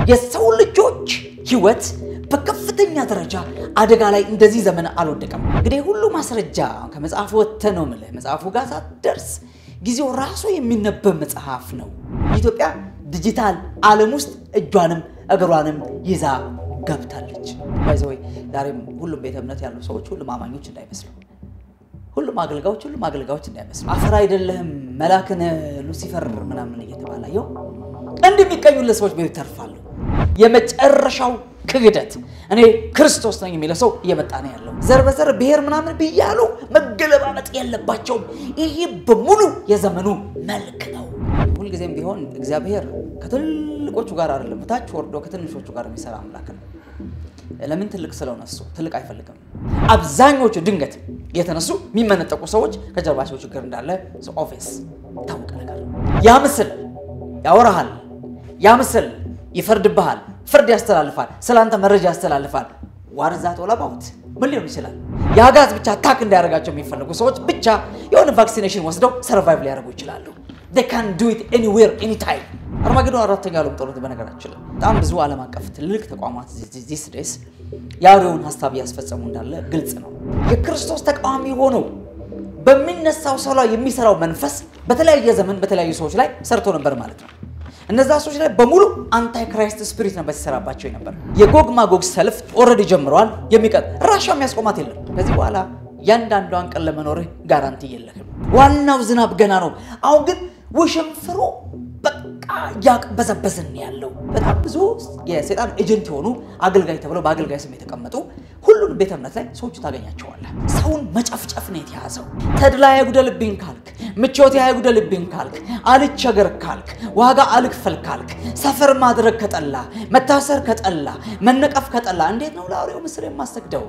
የሰው ልጆች ህይወት በከፍተኛ ደረጃ አደጋ ላይ እንደዚህ ዘመን አልወደቀም። እንግዲህ ሁሉ ማስረጃ ከመጽሐፉ ወጥተህ ነው የምልህ። መጽሐፉ ጋር ሳትደርስ ጊዜው ራሱ የሚነበብ መጽሐፍ ነው። ኢትዮጵያ ዲጂታል ዓለም ውስጥ እጇንም እግሯንም ይዛ ገብታለች። ባይዘወይ ዛሬም ሁሉም ቤተ እምነት ያሉ ሰዎች ሁሉም አማኞች እንዳይመስሉ፣ ሁሉም አገልጋዮች ሁሉም አገልጋዮች እንዳይመስሉ። አፈር አይደለህም መላክን ሉሲፈር ምናምን እየተባለ ይኸው እንደሚቀኙለት ሰዎች በቤት ተርፋሉ። የመጨረሻው ክህደት እኔ ክርስቶስ ነኝ የሚለው ሰው እየመጣ ነው ያለው። ዘር በዘር ብሔር ምናምን ብያሉ መገለባበጥ የለባቸውም። ይሄ በሙሉ የዘመኑ መልክ ነው። ሁልጊዜም ቢሆን እግዚአብሔር ከትልቆቹ ጋር አይደለም፣ ታች ወርዶ ከትንሾቹ ጋር የሚሰራ አምላክ ነው። ለምን ትልቅ ስለሆነ እሱ ትልቅ አይፈልግም። አብዛኞቹ ድንገት የተነሱ የሚመነጠቁ ሰዎች ከጀርባቸው ችግር እንዳለ ኦፌስ ታወቀ ነገር ያ ምስል ያወራሃል፣ ያ ምስል ይፈርድብሃል፣ ፍርድ ያስተላልፋል፣ ስለአንተ መረጃ ያስተላልፋል። ዋርዛት ወላባውት ምን ሊሆን ይችላል? የአጋዝ ብቻ አታክ እንዳያደርጋቸው የሚፈልጉ ሰዎች ብቻ የሆነ ቫክሲኔሽን ወስደው ሰርቫይቭ ሊያደርጉ ይችላሉ። ካን ዱ ኢት ኤኒዌር ኤኒታይም። አርማጌዶን አራተኛ ዓለም ጦርነት በነገራችን ላይ በጣም ብዙ ዓለም አቀፍ ትልልቅ ተቋማት ዚስ ዴይስ የአውሬውን ሀሳብ እያስፈጸሙ እንዳለ ግልጽ ነው። የክርስቶስ ተቃዋሚ ሆነው በሚነሳው ሰው ላይ የሚሰራው መንፈስ በተለያየ ዘመን በተለያዩ ሰዎች ላይ ሰርቶ ነበር ማለት ነው። እነዛ ሰዎች ላይ በሙሉ አንታይ ክራይስት ስፒሪት ነበር ሲሰራባቸው ነበር። የጎግ ማጎግ ሰልፍ ኦልሬዲ ጀምረዋል። የሚቀጥ ራሻ የሚያስቆማት የለም። ከዚህ በኋላ ያንዳንዷን ቀን ለመኖርህ ጋራንቲ የለህም። ዋናው ዝናብ ገና ነው። አሁን ግን ውሽንፍሩ በቃ እያቅበዘበዝን ያለው በጣም ብዙ የሴጣን ኤጀንት የሆኑ አገልጋይ ተብለው በአገልጋይ ስም የተቀመጡ ሁሉንም ቤተ እምነት ላይ ሰዎቹ ታገኛቸዋለህ። ሰውን መጨፍጨፍ ነው የተያዘው። ተድላ አይጉደልብኝ ካልክ፣ ምቾት አይጉደልብኝ ካልክ፣ አልቸገር ካልክ፣ ዋጋ አልክፈል ካልክ፣ ሰፈር ማድረግ ከጠላ፣ መታሰር ከጠላ፣ መነቀፍ ከጠላ እንዴት ነው ለአውሬው ምስል የማሰግደው?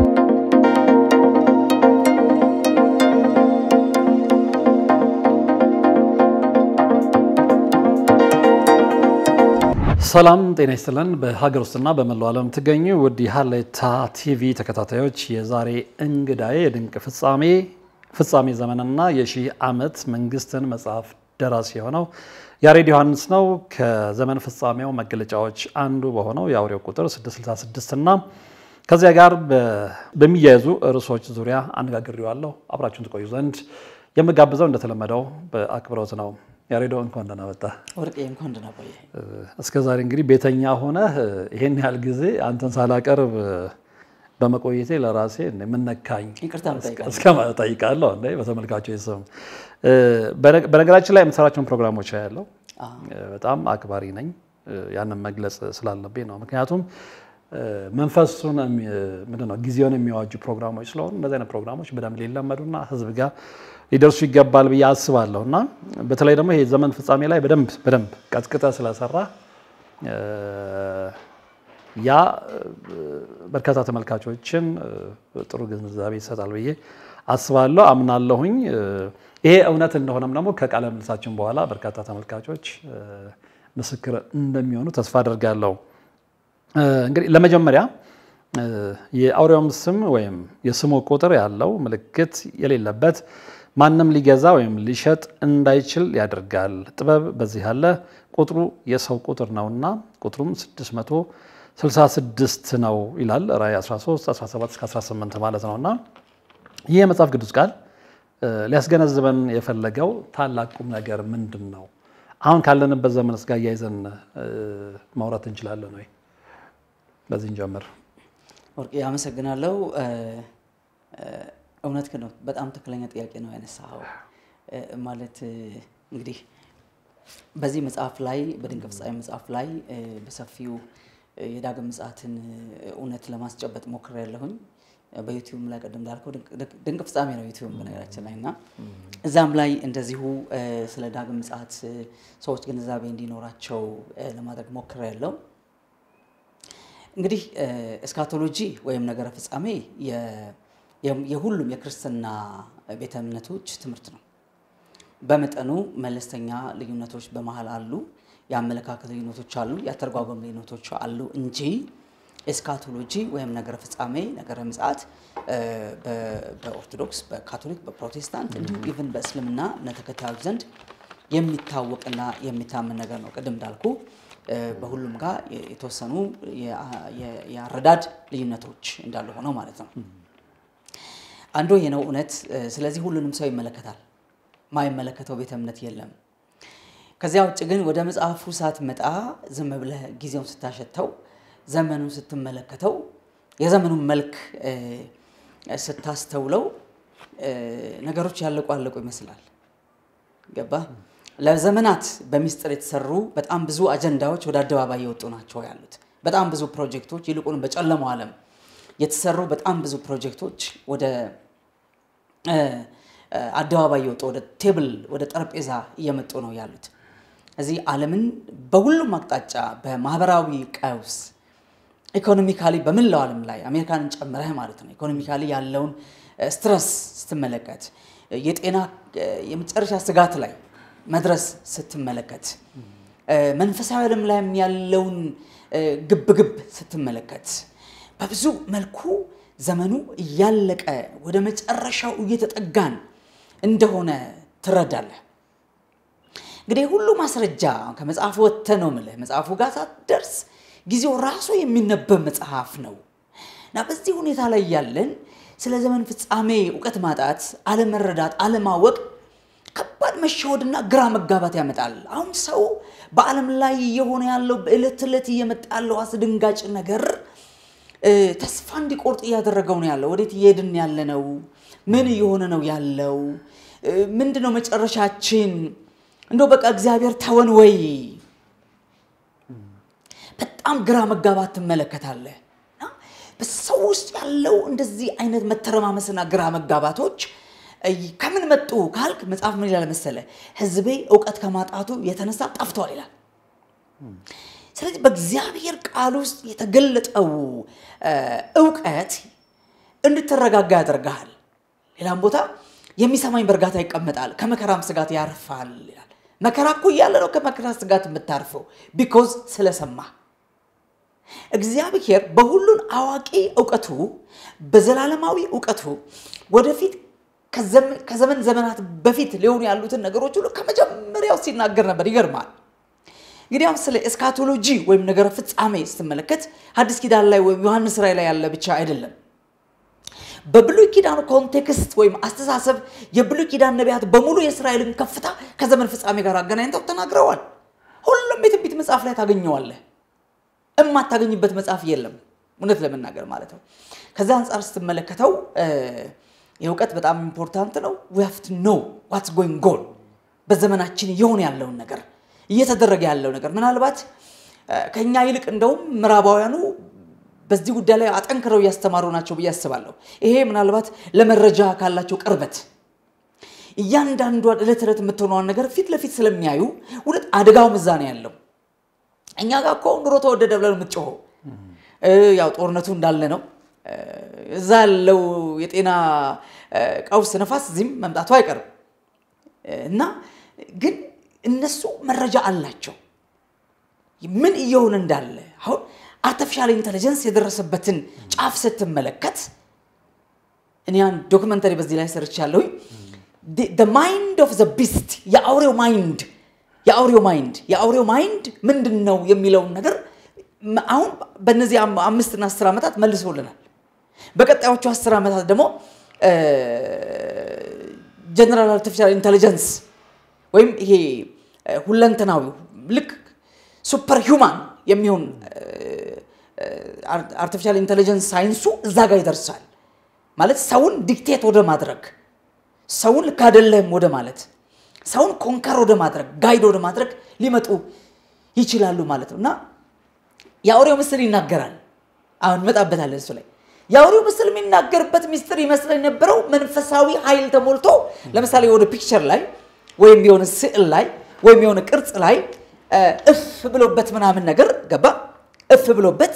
ሰላም ጤና ይስጥልን። በሀገር ውስጥና በመላው ዓለም የምትገኙ ውድ የሀሌታ ቲቪ ተከታታዮች የዛሬ እንግዳዬ የድንቅ ፍጻሜ ፍጻሜ ዘመንና የሺህ ዓመት መንግስትን መጽሐፍ ደራሲ የሆነው ያሬድ ዮሐንስ ነው። ከዘመን ፍጻሜው መገለጫዎች አንዱ በሆነው የአውሬው ቁጥር 666 እና ከዚያ ጋር በሚያያዙ ርዕሶች ዙሪያ አነጋግሬዋለሁ። አብራችሁን ትቆዩ ዘንድ የምጋብዘው እንደተለመደው በአክብሮት ነው። ያሬዶ እንኳን ደህና መጣህ። ወርቄ እንኳን ደህና ቆየህ። እስከ ዛሬ እንግዲህ ቤተኛ ሆነህ ይሄን ያህል ጊዜ አንተን ሳላቀርብ በመቆየቴ ለራሴ የምነካኝ ይቅርታ እንጠይቃለን። እስከ ማለት ጠይቃለሁ። እንደ በተመልካቾች ስም በነገራችን ላይ የምሰራቸውን ፕሮግራሞች ያለው በጣም አክባሪ ነኝ። ያንን መግለጽ ስላለብኝ ነው። ምክንያቱም መንፈሱን ምንድን ነው ጊዜውን የሚዋጁ ፕሮግራሞች ስለሆኑ እንደዚህ አይነት ፕሮግራሞች በደንብ ሊለመዱና ህዝብ ጋር ሊደርሱ ይገባል ብዬ አስባለሁ እና በተለይ ደግሞ ይሄ ዘመን ፍጻሜ ላይ በደንብ በደንብ ቀጥቅጠ ስለሰራ ያ በርካታ ተመልካቾችን ጥሩ ግንዛቤ ይሰጣል ብዬ አስባለሁ፣ አምናለሁኝ። ይሄ እውነት እንደሆነም ደግሞ ከቃለ ምልልሳችን በኋላ በርካታ ተመልካቾች ምስክር እንደሚሆኑ ተስፋ አደርጋለሁ። እንግዲህ ለመጀመሪያ የአውሬውም ስም ወይም የስሙ ቁጥር ያለው ምልክት የሌለበት ማንም ሊገዛ ወይም ሊሸጥ እንዳይችል ያደርጋል። ጥበብ በዚህ ያለ ቁጥሩ የሰው ቁጥር ነውና ቁጥሩም 666 ነው ይላል ራእይ 13 17 እስከ 18 ማለት ነውና ይህ የመጽሐፍ ቅዱስ ቃል ሊያስገነዝበን የፈለገው ታላቅ ቁም ነገር ምንድን ነው? አሁን ካለንበት ዘመንስ ጋር እያይዘን ማውራት እንችላለን ወይ? በዚህ እንጀምር። ወርቄ አመሰግናለሁ። እውነት ነው። በጣም ትክክለኛ ጥያቄ ነው ያነሳኸው። ማለት እንግዲህ በዚህ መጽሐፍ ላይ በድንቅ ፍጻሜ መጽሐፍ ላይ በሰፊው የዳግም ምጽአትን እውነት ለማስጨበጥ ሞክሬያለሁኝ። በዩቲዩብ ላይ ቀደም እንዳልከው ድንቅ ፍጻሜ ነው ዩቲዩብ በነገራችን ላይ እና እዛም ላይ እንደዚሁ ስለ ዳግም ምጽአት ሰዎች ግንዛቤ እንዲኖራቸው ለማድረግ ሞክሬያለሁ። እንግዲህ እስካቶሎጂ ወይም ነገረ ፍጻሜ የሁሉም የክርስትና ቤተ እምነቶች ትምህርት ነው። በመጠኑ መለስተኛ ልዩነቶች በመሀል አሉ፣ የአመለካከት ልዩነቶች አሉ፣ የአተረጓጎም ልዩነቶች አሉ እንጂ ኤስካቶሎጂ ወይም ነገረ ፍጻሜ ነገረ ምጽአት በኦርቶዶክስ፣ በካቶሊክ፣ በፕሮቴስታንት እንዲሁም ኢቭን በእስልምና እምነት ተከታዮች ዘንድ የሚታወቅና የሚታመን ነገር ነው። ቅድም እንዳልኩ በሁሉም ጋር የተወሰኑ የአረዳድ ልዩነቶች እንዳሉ ሆነው ማለት ነው። አንዱ ይህ ነው እውነት። ስለዚህ ሁሉንም ሰው ይመለከታል። ማይመለከተው ቤተ እምነት የለም። ከዚያ ውጭ ግን ወደ መጽሐፉ ሳትመጣ ዝም ብለህ ጊዜውን ስታሸተው፣ ዘመኑን ስትመለከተው፣ የዘመኑን መልክ ስታስተውለው ነገሮች ያለቁ አለቁ ይመስላል። ገባ? ለዘመናት በሚስጥር የተሰሩ በጣም ብዙ አጀንዳዎች ወደ አደባባይ የወጡ ናቸው ያሉት። በጣም ብዙ ፕሮጀክቶች ይልቁን በጨለማው ዓለም የተሰሩ በጣም ብዙ ፕሮጀክቶች ወደ አደባባይ የወጡ ወደ ቴብል ወደ ጠረጴዛ እየመጡ ነው ያሉት። እዚህ ዓለምን በሁሉም አቅጣጫ በማህበራዊ ቀውስ ኢኮኖሚካሊ በመላው ዓለም ላይ አሜሪካንን ጨምረህ ማለት ነው ኢኮኖሚካሊ ያለውን ስትረስ ስትመለከት የጤና የመጨረሻ ስጋት ላይ መድረስ ስትመለከት መንፈሳዊ ዓለም ላይም ያለውን ግብግብ ስትመለከት በብዙ መልኩ ዘመኑ እያለቀ ወደ መጨረሻው እየተጠጋን እንደሆነ ትረዳለህ። እንግዲህ ሁሉ ማስረጃ ከመጽሐፉ ወጥተህ ነው የምልህ። መጽሐፉ ጋር ሳትደርስ ጊዜው ራሱ የሚነበብ መጽሐፍ ነው እና በዚህ ሁኔታ ላይ ያለን ስለ ዘመን ፍጻሜ እውቀት ማጣት፣ አለመረዳት፣ አለማወቅ ከባድ መሸወድና ግራ መጋባት ያመጣል። አሁን ሰው በዓለም ላይ እየሆነ ያለው በዕለት ዕለት እየመጣ ያለው አስደንጋጭ ነገር ተስፋ እንዲቆርጥ እያደረገው ነው ያለው። ወዴት እየሄድን ያለ ነው? ምን እየሆነ ነው ያለው? ምንድን ነው መጨረሻችን? እንደው በቃ እግዚአብሔር ተወን ወይ? በጣም ግራ መጋባት ትመለከታለህ። በሰው ውስጥ ያለው እንደዚህ አይነት መተረማመስና ግራ መጋባቶች ከምን መጡ ካልክ መጽሐፍ ምን ይላል መሰለ? ሕዝቤ እውቀት ከማጣቱ የተነሳ ጠፍቷል ይላል። ስለዚህ በእግዚአብሔር ቃል ውስጥ የተገለጠው እውቀት እንድትረጋጋ ያደርግሃል። ሌላም ቦታ የሚሰማኝ በእርጋታ ይቀመጣል፣ ከመከራም ስጋት ያርፋል ይላል። መከራ እኮ እያለ ነው ከመከራ ስጋት የምታርፈው ቢኮዝ ስለሰማ እግዚአብሔር በሁሉን አዋቂ እውቀቱ በዘላለማዊ እውቀቱ ወደፊት ከዘመን ዘመናት በፊት ሊሆኑ ያሉትን ነገሮች ሁሉ ከመጀመሪያው ሲናገር ነበር። ይገርማል። እንግዲህ አሁን ስለ ኤስካቶሎጂ ወይም ነገረ ፍጻሜ ስትመለከት ሐዲስ ኪዳን ላይ ወይም ዮሐንስ ራእይ ላይ ያለ ብቻ አይደለም። በብሉይ ኪዳኑ ኮንቴክስት ወይም አስተሳሰብ የብሉይ ኪዳን ነቢያት በሙሉ የእስራኤልን ከፍታ ከዘመን ፍጻሜ ጋር አገናኝተው ተናግረዋል። ሁሉም የትንቢት መጽሐፍ ላይ ታገኘዋለህ። እማታገኝበት መጽሐፍ የለም፣ እውነት ለመናገር ማለት ነው። ከዛ አንጻር ስትመለከተው የእውቀት በጣም ኢምፖርታንት ነው። ዊ ሃቭ ቱ ኖው ዋትስ ጎይንግ ኦን በዘመናችን እየሆነ ያለውን ነገር እየተደረገ ያለው ነገር ምናልባት ከኛ ይልቅ እንደውም ምዕራባውያኑ በዚህ ጉዳይ ላይ አጠንክረው እያስተማሩ ናቸው ብዬ አስባለሁ። ይሄ ምናልባት ለመረጃ ካላቸው ቅርበት እያንዳንዷን ዕለት ዕለት የምትሆነዋን ነገር ፊት ለፊት ስለሚያዩ እውነት አደጋው ምዛ ነው ያለው። እኛ ጋር እኮ ኑሮ ተወደደ ብለን የምትጮኸው ያው ጦርነቱ እንዳለ ነው። እዛ ያለው የጤና ቀውስ ነፋስ እዚህም መምጣቱ አይቀርም እና ግን እነሱ መረጃ አላቸው ምን እየሆነ እንዳለ። አሁን አርቲፊሻል ኢንቴሊጀንስ የደረሰበትን ጫፍ ስትመለከት እኔ አንድ ዶክመንተሪ በዚህ ላይ ሰርቻለሁኝ። ማይንድ ኦፍ ዘ ቢስት የአውሬው ማይንድ የአውሬው ማይንድ የአውሬው ማይንድ ምንድን ነው የሚለውን ነገር አሁን በእነዚህ አምስትና አስር ዓመታት መልሶልናል። በቀጣዮቹ አስር ዓመታት ደግሞ ጀነራል አርቲፊሻል ኢንቴሊጀንስ ወይም ይሄ ሁለንተናዊ ልክ ሱፐር ሂውማን የሚሆን አርቲፊሻል ኢንቴሊጀንስ ሳይንሱ እዛ ጋር ይደርሳል። ማለት ሰውን ዲክቴት ወደ ማድረግ ሰውን ልክ አይደለህም ወደ ማለት ሰውን ኮንከር ወደ ማድረግ ጋይድ ወደ ማድረግ ሊመጡ ይችላሉ ማለት ነው እና የአውሬው ምስል ይናገራል። አሁን እንመጣበታለን እሱ ላይ የአውሬው ምስል የሚናገርበት ሚስጥር ይመስል የነበረው መንፈሳዊ ኃይል ተሞልቶ ለምሳሌ የሆነ ፒክቸር ላይ ወይም የሆነ ስዕል ላይ ወይም የሆነ ቅርጽ ላይ እፍ ብሎበት ምናምን ነገር ገባ እፍ ብሎበት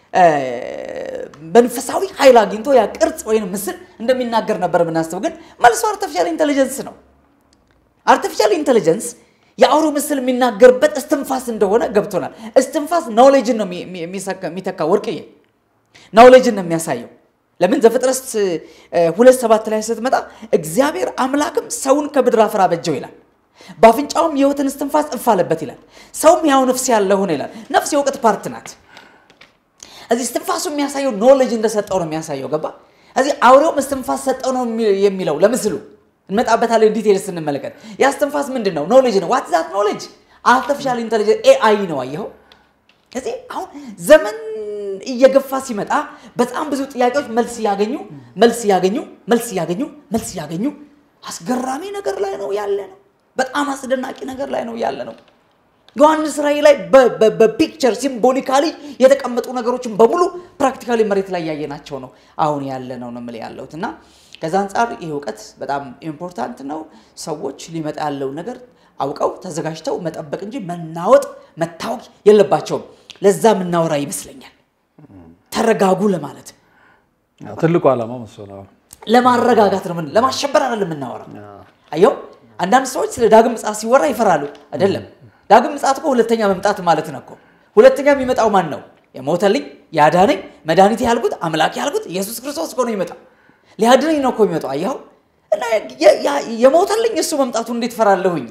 መንፈሳዊ ኃይል አግኝቶ ያ ቅርጽ ወይም ምስል እንደሚናገር ነበር የምናስበው። ግን መልሶ አርቲፊሻል ኢንቴሊጀንስ ነው። አርቲፊሻል ኢንቴሊጀንስ የአውሬው ምስል የሚናገርበት እስትንፋስ እንደሆነ ገብቶናል። እስትንፋስ ናውሌጅን ነው የሚተካ ወርቅዬ፣ ናውሌጅን ነው የሚያሳየው። ለምን ዘፍጥረት ሁለት ሰባት ላይ ስትመጣ እግዚአብሔር አምላክም ሰውን ከምድር አፈር አበጀው ይላል። በአፍንጫውም የሕይወትን እስትንፋስ እፍ አለበት ይላል። ሰውም ያው ነፍስ ያለ ሆነ ይላል። ነፍስ የእውቀት ፓርት ናት። እዚህ እስትንፋሱ የሚያሳየው ኖሌጅ እንደሰጠው ነው የሚያሳየው። ገባ? እዚህ አውሬውም እስትንፋስ ሰጠው ነው የሚለው ለምስሉ እንመጣበታለን። ዲቴል ስንመለከት ያ እስትንፋስ ምንድን ነው? ኖሌጅ ነው። ዋት ዛት ኖሌጅ? አርቲፊሻል ኢንቴሊጀንስ ኤአይ ነው። አየኸው? ከዚህ አሁን ዘመን እየገፋ ሲመጣ በጣም ብዙ ጥያቄዎች መልስ እያገኙ መልስ እያገኙ መልስ እያገኙ መልስ እያገኙ አስገራሚ ነገር ላይ ነው ያለ ነው። በጣም አስደናቂ ነገር ላይ ነው ያለ ነው። ዮሐንስ ራእይ ላይ በፒክቸር ሲምቦሊካሊ የተቀመጡ ነገሮችን በሙሉ ፕራክቲካሊ መሬት ላይ ያየናቸው ነው አሁን ያለ ነው ነው የምልህ ያለሁት እና ከዛ አንጻር ይህ እውቀት በጣም ኢምፖርታንት ነው። ሰዎች ሊመጣ ያለው ነገር አውቀው ተዘጋጅተው መጠበቅ እንጂ መናወጥ መታወቅ የለባቸውም። ለዛ የምናወራ ይመስለኛል። ተረጋጉ ለማለት ትልቁ ዓላማው እሱ ነው። ለማረጋጋት ነው። ለማሸበር አይደለም የምናወራው። አየው አንዳንድ ሰዎች ስለ ዳግም ምጽአት ሲወራ ይፈራሉ። አይደለም ዳግም ምጽአት እኮ ሁለተኛ መምጣት ማለት ነው እኮ። ሁለተኛ የሚመጣው ማን ነው? የሞተልኝ ያዳነኝ መድኃኒት ያልኩት አምላክ ያልኩት ኢየሱስ ክርስቶስ እኮ ነው የሚመጣው። ሊያድነኝ ነው እኮ የሚመጣው። አየኸው እና የሞተልኝ እሱ መምጣቱ እንዴት ፈራለሁኝ?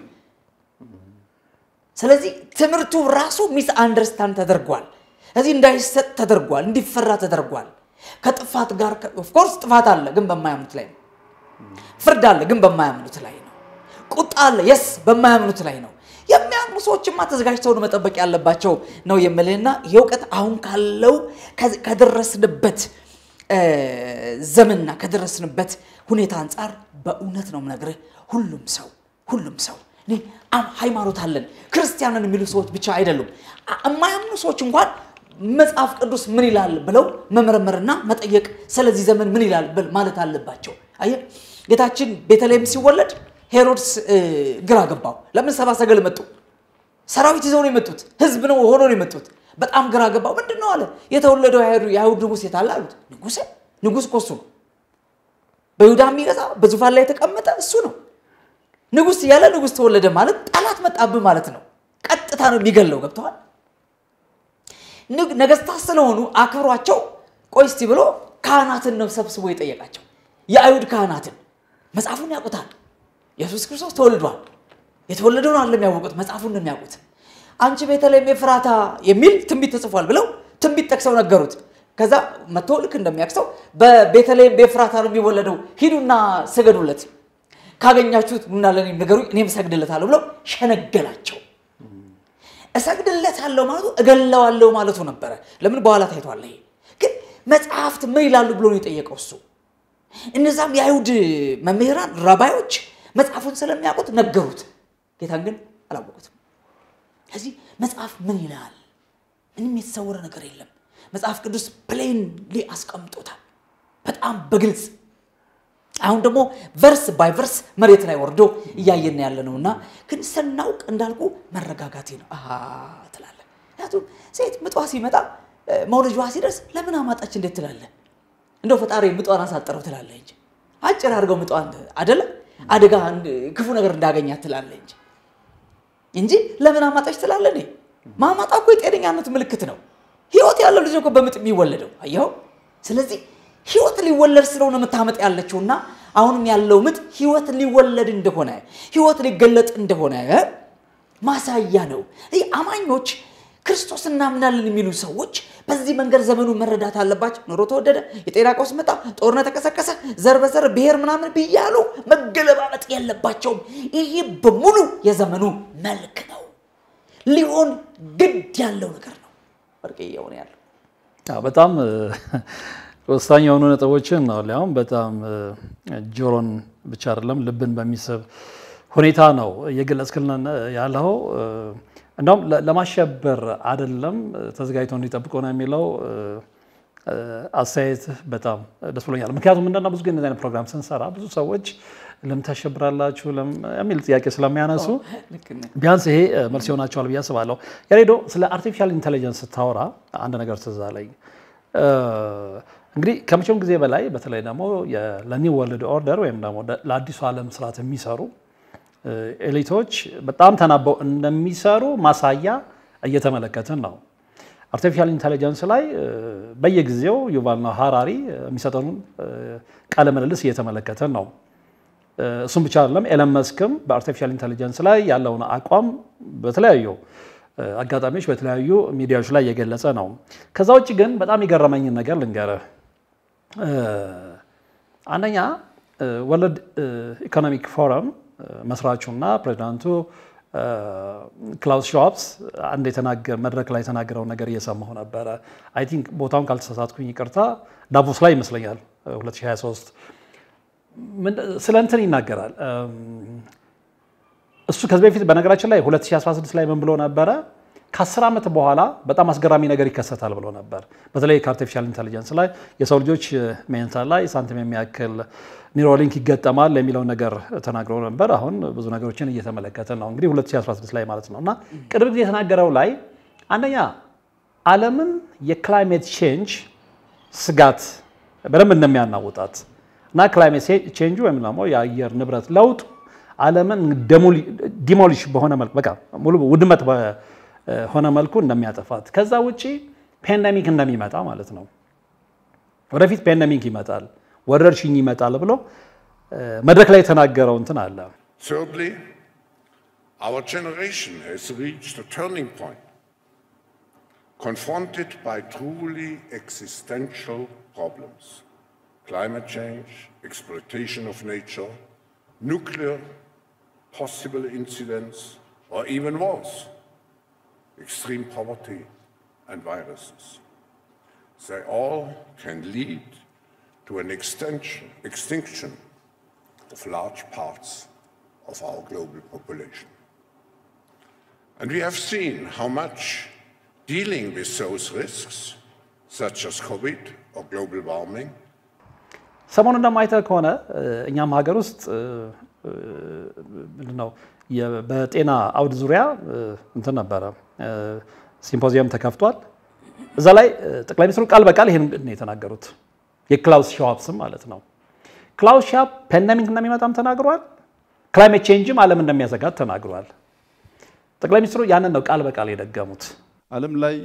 ስለዚህ ትምህርቱ ራሱ ሚስ አንደርስታንድ ተደርጓል። እዚህ እንዳይሰጥ ተደርጓል፣ እንዲፈራ ተደርጓል። ከጥፋት ጋር ኦፍኮርስ ጥፋት አለ፣ ግን በማያምኑት ላይ ነው። ፍርድ አለ፣ ግን በማያምኑት ላይ ነው። ቁጣ አለ፣ የስ በማያምኑት ላይ ነው። የሚያምኑ ሰዎችማ ተዘጋጅተው መጠበቅ ያለባቸው ነው የምልህና ይህ እውቀት አሁን ካለው ከደረስንበት ዘመንና ከደረስንበት ሁኔታ አንጻር በእውነት ነው የምነግርህ ሁሉም ሰው ሁሉም ሰው እኔ ሃይማኖት አለን ክርስቲያንን የሚሉ ሰዎች ብቻ አይደሉም። የማያምኑ ሰዎች እንኳን መጽሐፍ ቅዱስ ምን ይላል ብለው መመረመርና መጠየቅ ስለዚህ ዘመን ምን ይላል ማለት አለባቸው። አየህ ጌታችን ቤተልሔም ሲወለድ ሄሮድስ ግራ ገባው። ለምን ሰባ ሰገል መጡ? ሰራዊት ይዘው ነው የመጡት። ህዝብ ነው ሆኖ ነው የመጡት። በጣም ግራ ገባው። ምንድን ነው አለ። የተወለደው የአይሁድ ንጉሥ የት አለ አሉት። ንጉሥ ንጉሥ እኮ እሱ ነው። በይሁዳ የሚገዛ በዙፋን ላይ የተቀመጠ እሱ ነው። ንጉሥ እያለ ንጉሥ ተወለደ ማለት ጠላት መጣብህ ማለት ነው። ቀጥታ ነው የሚገለው። ገብተዋል። ነገስታት ስለሆኑ አክብሯቸው ቆይ እስቲ ብሎ ካህናትን ነው ሰብስቦ የጠየቃቸው። የአይሁድ ካህናትን መጽሐፉን ያውቁታል። ኢየሱስ ክርስቶስ ተወልዷል። የተወለደውን አለ የሚያውቁት መጽሐፉን ነው የሚያውቁት። አንቺ ቤተልሔም ኤፍራታ የሚል ትንቢት ተጽፏል ብለው ትንቢት ጠቅሰው ነገሩት። ከዛ መጥቶ ልክ እንደሚያቅሰው በቤተልሔም በኤፍራታ ነው የሚወለደው፣ ሂዱና ስገዱለት፣ ካገኛችሁት ኑና ለእኔ ንገሩኝ፣ እኔም እሰግድለታለሁ ብለው ሸነገላቸው። እሰግድለታለሁ ማለቱ እገለዋለሁ ማለቱ ነበረ። ለምን በኋላ ታይቷል። ይሄ ግን መጽሐፍት ምን ይላሉ ብሎ ነው የጠየቀው እሱ። እነዛም የአይሁድ መምህራን ራባዮች መጽሐፉን ስለሚያውቁት ነገሩት። ጌታን ግን አላወቁትም። ከዚህ መጽሐፍ ምን ይላል? ምንም የተሰወረ ነገር የለም። መጽሐፍ ቅዱስ ፕሌንሊ አስቀምጦታል፣ በጣም በግልጽ አሁን ደግሞ ቨርስ ባይ ቨርስ መሬት ላይ ወርዶ እያየን ያለ ነው እና ግን ስናውቅ እንዳልኩ መረጋጋቴ ነው ትላለህ። ምክንያቱም ሴት ምጧ ሲመጣ መውለጇ ሲደርስ ለምን አማጣች እንዴት ትላለህ? እንደው ፈጣሪ ምጧን አሳጠረው ትላለህ እንጂ አጭር አድርገው ምጧን አደለ አደጋ ክፉ ነገር እንዳገኛት ትላለህ እንጂ እንጂ ለምን አማጣች ትላለህ? እኔ ማማጣ እኮ የጤነኛነት ምልክት ነው። ህይወት ያለው ልጅ እኮ በምጥ የሚወለደው አየኸው። ስለዚህ ህይወት ሊወለድ ስለሆነ የምታመጥ ያለችውና አሁንም ያለው ምጥ ህይወት ሊወለድ እንደሆነ ህይወት ሊገለጥ እንደሆነ ማሳያ ነው። ይህ አማኞች ክርስቶስ እናምናለን የሚሉ ሰዎች በዚህ መንገድ ዘመኑ መረዳት አለባቸው። ኑሮ ተወደደ፣ የጤና ቀውስ መጣ፣ ጦርነት ተቀሰቀሰ፣ ዘር በዘር ብሔር ምናምን ብያሉ መገለባበጥ የለባቸውም። ይሄ በሙሉ የዘመኑ መልክ ነው፣ ሊሆን ግድ ያለው ነገር ነው። ወርቅ እየሆነ ያለው በጣም ወሳኝ የሆኑ ነጥቦችን ነው። ሊያውም በጣም ጆሮን ብቻ አይደለም ልብን በሚስብ ሁኔታ ነው እየገለጽክልን ያለው። እንደውም ለማሸበር አይደለም ተዘጋጅተው እንዲጠብቁ ነው የሚለው አስተያየት በጣም ደስ ብሎኛል። ምክንያቱም ምንድነው ብዙ ጊዜ አይነት ፕሮግራም ስንሰራ ብዙ ሰዎች ለምን ታሸብራላችሁ የሚል ጥያቄ ስለሚያነሱ ቢያንስ ይሄ መልስ ይሆናቸዋል ብዬ አስባለሁ። ያሬዶ ስለ አርቲፊሻል ኢንቴሊጀንስ ስታወራ አንድ ነገር ትዝ አለኝ። እንግዲህ ከመቼውም ጊዜ በላይ በተለይ ደግሞ ለኒው ወርልድ ኦርደር ወይም ደግሞ ለአዲሱ ዓለም ስርዓት የሚሰሩ ኤሊቶች በጣም ተናበው እንደሚሰሩ ማሳያ እየተመለከትን ነው። አርቲፊሻል ኢንቴሊጀንስ ላይ በየጊዜው ዩቫል ኖህ ሃራሪ የሚሰጠውን ቃለ ምልልስ እየተመለከትን ነው። እሱም ብቻ አይደለም። ኤለን መስክም በአርቲፊሻል ኢንቴሊጀንስ ላይ ያለውን አቋም በተለያዩ አጋጣሚዎች በተለያዩ ሚዲያዎች ላይ እየገለጸ ነው። ከዛ ውጭ ግን በጣም የገረመኝን ነገር ልንገርህ። አንደኛ ወርልድ ኢኮኖሚክ ፎረም መስራቹና ፕሬዚዳንቱ ክላውስ ሾፕስ አንድ መድረክ ላይ የተናገረውን ነገር እየሰማሁ ነበረ። አይ ቲንክ ቦታውን ካልተሳሳትኩኝ ይቅርታ፣ ዳቮስ ላይ ይመስለኛል 2023 ስለ እንትን ይናገራል። እሱ ከዚህ በፊት በነገራችን ላይ 2016 ላይ ምን ብሎ ነበረ? ከአስር ዓመት በኋላ በጣም አስገራሚ ነገር ይከሰታል ብሎ ነበር። በተለይ ከአርቲፊሻል ኢንቴሊጀንስ ላይ የሰው ልጆች ሜንታ ላይ ሳንቲም የሚያክል ኒውሮሊንክ ይገጠማል የሚለውን ነገር ተናግረው ነበር። አሁን ብዙ ነገሮችን እየተመለከተ ነው እንግዲህ 2016 ላይ ማለት ነው። እና ቅርብ ጊዜ የተናገረው ላይ አንደኛ ዓለምን የክላይሜት ቼንጅ ስጋት በደንብ እንደሚያናውጣት እና ክላይሜት ቼንጅ ወይም ደግሞ የአየር ንብረት ለውጥ ዓለምን ዲሞሊሽ በሆነ መልኩ በቃ ሙሉ ውድመት በሆነ መልኩ እንደሚያጠፋት ከዛ ውጭ ፔንደሚክ እንደሚመጣ ማለት ነው። ወደፊት ፔንደሚክ ይመጣል፣ ወረርሽኝ ይመጣል ብሎ መድረክ ላይ የተናገረው እንትን አለ። Thirdly, our generation has reached a turning point, confronted by truly existential problems climate change, exploitation of nature, nuclear possible incidents, or even wars, extreme poverty, and viruses. They all can lead to an extension, extinction of large parts of our global population. And we have seen how much dealing with those risks, such as COVID or global warming, ሰሞኑን እንደማይተህ ከሆነ እኛም ሀገር ውስጥ ምንድነው በጤና አውድ ዙሪያ እንትን ነበረ ሲምፖዚየም ተከፍቷል። እዛ ላይ ጠቅላይ ሚኒስትሩ ቃል በቃል ይህን ነው የተናገሩት። የክላውስ ሻዋብ ስም ማለት ነው። ክላውስ ሻዋብ ፓንደሚክ እንደሚመጣም ተናግሯል። ክላይሜት ቼንጅም ዓለም እንደሚያሰጋት ተናግሯል። ጠቅላይ ሚኒስትሩ ያንን ነው ቃል በቃል የደገሙት። ዓለም ላይ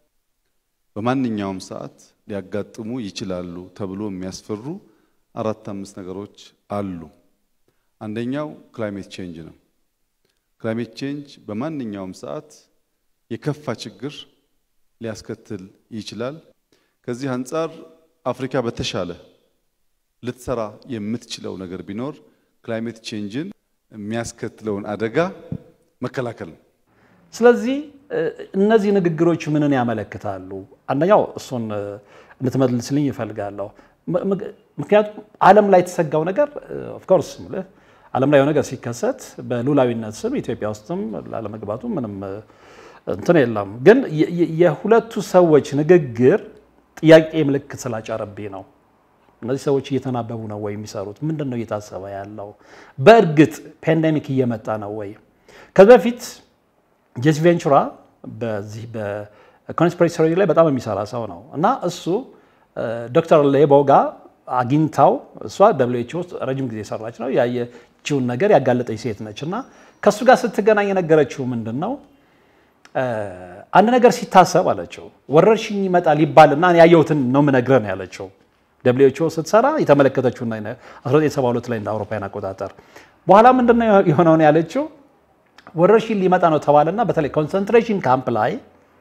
በማንኛውም ሰዓት ሊያጋጥሙ ይችላሉ ተብሎ የሚያስፈሩ አራት አምስት ነገሮች አሉ። አንደኛው ክላይሜት ቼንጅ ነው። ክላይሜት ቼንጅ በማንኛውም ሰዓት የከፋ ችግር ሊያስከትል ይችላል። ከዚህ አንጻር አፍሪካ በተሻለ ልትሰራ የምትችለው ነገር ቢኖር ክላይሜት ቼንጅን የሚያስከትለውን አደጋ መከላከል ነው። ስለዚህ እነዚህ ንግግሮች ምንን ያመለክታሉ? አንደኛው እሱን እንድትመልስልኝ ይፈልጋለሁ። ምክንያቱም ዓለም ላይ የተሰጋው ነገር ኦፍኮርስ ምልህ ዓለም ላይ ነገር ሲከሰት በሉላዊነት ስም ኢትዮጵያ ውስጥም ላለመግባቱ ምንም እንትን የለም። ግን የሁለቱ ሰዎች ንግግር ጥያቄ ምልክት ስላጫረብኝ ነው። እነዚህ ሰዎች እየተናበቡ ነው ወይ የሚሰሩት? ምንድን ነው እየታሰበ ያለው? በእርግጥ ፔንደሚክ እየመጣ ነው ወይ? ከዚህ በፊት ጄሲ ቬንቹራ በዚህ በኮንስፒሬሲ ቲዮሪ ላይ በጣም የሚሰራ ሰው ነው እና እሱ ዶክተር ሌቦ ጋር አግኝታው እሷ ደብሊው ኤች ኦ ውስጥ ረጅም ጊዜ የሰራች ነው ያየችውን ነገር ያጋለጠች ሴት ነች እና ከእሱ ጋር ስትገናኝ የነገረችው ምንድን ነው አንድ ነገር ሲታሰብ አለችው ወረርሽኝ ይመጣል ይባልና ያየሁትን ነው የምነግርህ ነው ያለችው። ደብሊው ኤች ኦ ስትሰራ የተመለከተችውና 1972 ላይ እንደ አውሮፓውያን አቆጣጠር በኋላ ምንድነው የሆነውን ያለችው ወረርሽኝ ሊመጣ ነው ተባለና በተለይ ኮንሰንትሬሽን ካምፕ ላይ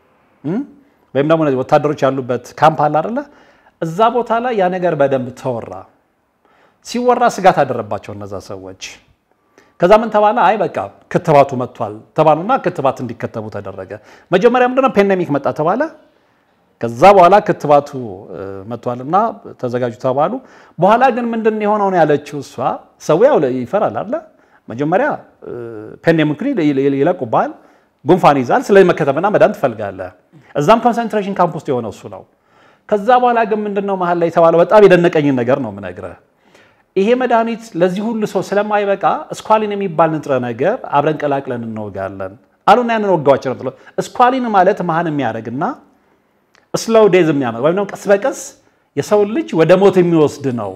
ወይም ደግሞ እነዚህ ወታደሮች ያሉበት ካምፕ አለ አይደለ? እዛ ቦታ ላይ ያ ነገር በደንብ ተወራ። ሲወራ ስጋት አደረባቸው እነዛ ሰዎች። ከዛ ምን ተባለ? አይ በቃ ክትባቱ መጥቷል ተባሉና ክትባት እንዲከተቡ ተደረገ። መጀመሪያ ምንድነው ፔንደሚክ መጣ ተባለ። ከዛ በኋላ ክትባቱ መጥቷልና ተዘጋጁ ተባሉ። በኋላ ግን ምንድን የሆነውን ያለችው እሷ ሰው ያው ይፈራል አለ መጀመሪያ ፔንደሚክ ይለቁብሃል፣ ጉንፋን ይዛል። ስለዚህ መከተብና መዳን ትፈልጋለህ። እዛም ኮንሰንትሬሽን ካምፕ ውስጥ የሆነው እሱ ነው። ከዛ በኋላ ግን ምንድነው መሀል ላይ የተባለው በጣም የደነቀኝን ነገር ነው የምነግርህ። ይሄ መድኃኒት ለዚህ ሁሉ ሰው ስለማይበቃ እስኳሊን የሚባል ንጥረ ነገር አብረን ቀላቅለን እንወጋለን አሉና ያንን ወጋዋቸው ነው። እስኳሊን ማለት መሀን የሚያደርግና ስሎው ዴዝ የሚያመጣ ወይም ደግሞ ቀስ በቀስ የሰውን ልጅ ወደ ሞት የሚወስድ ነው።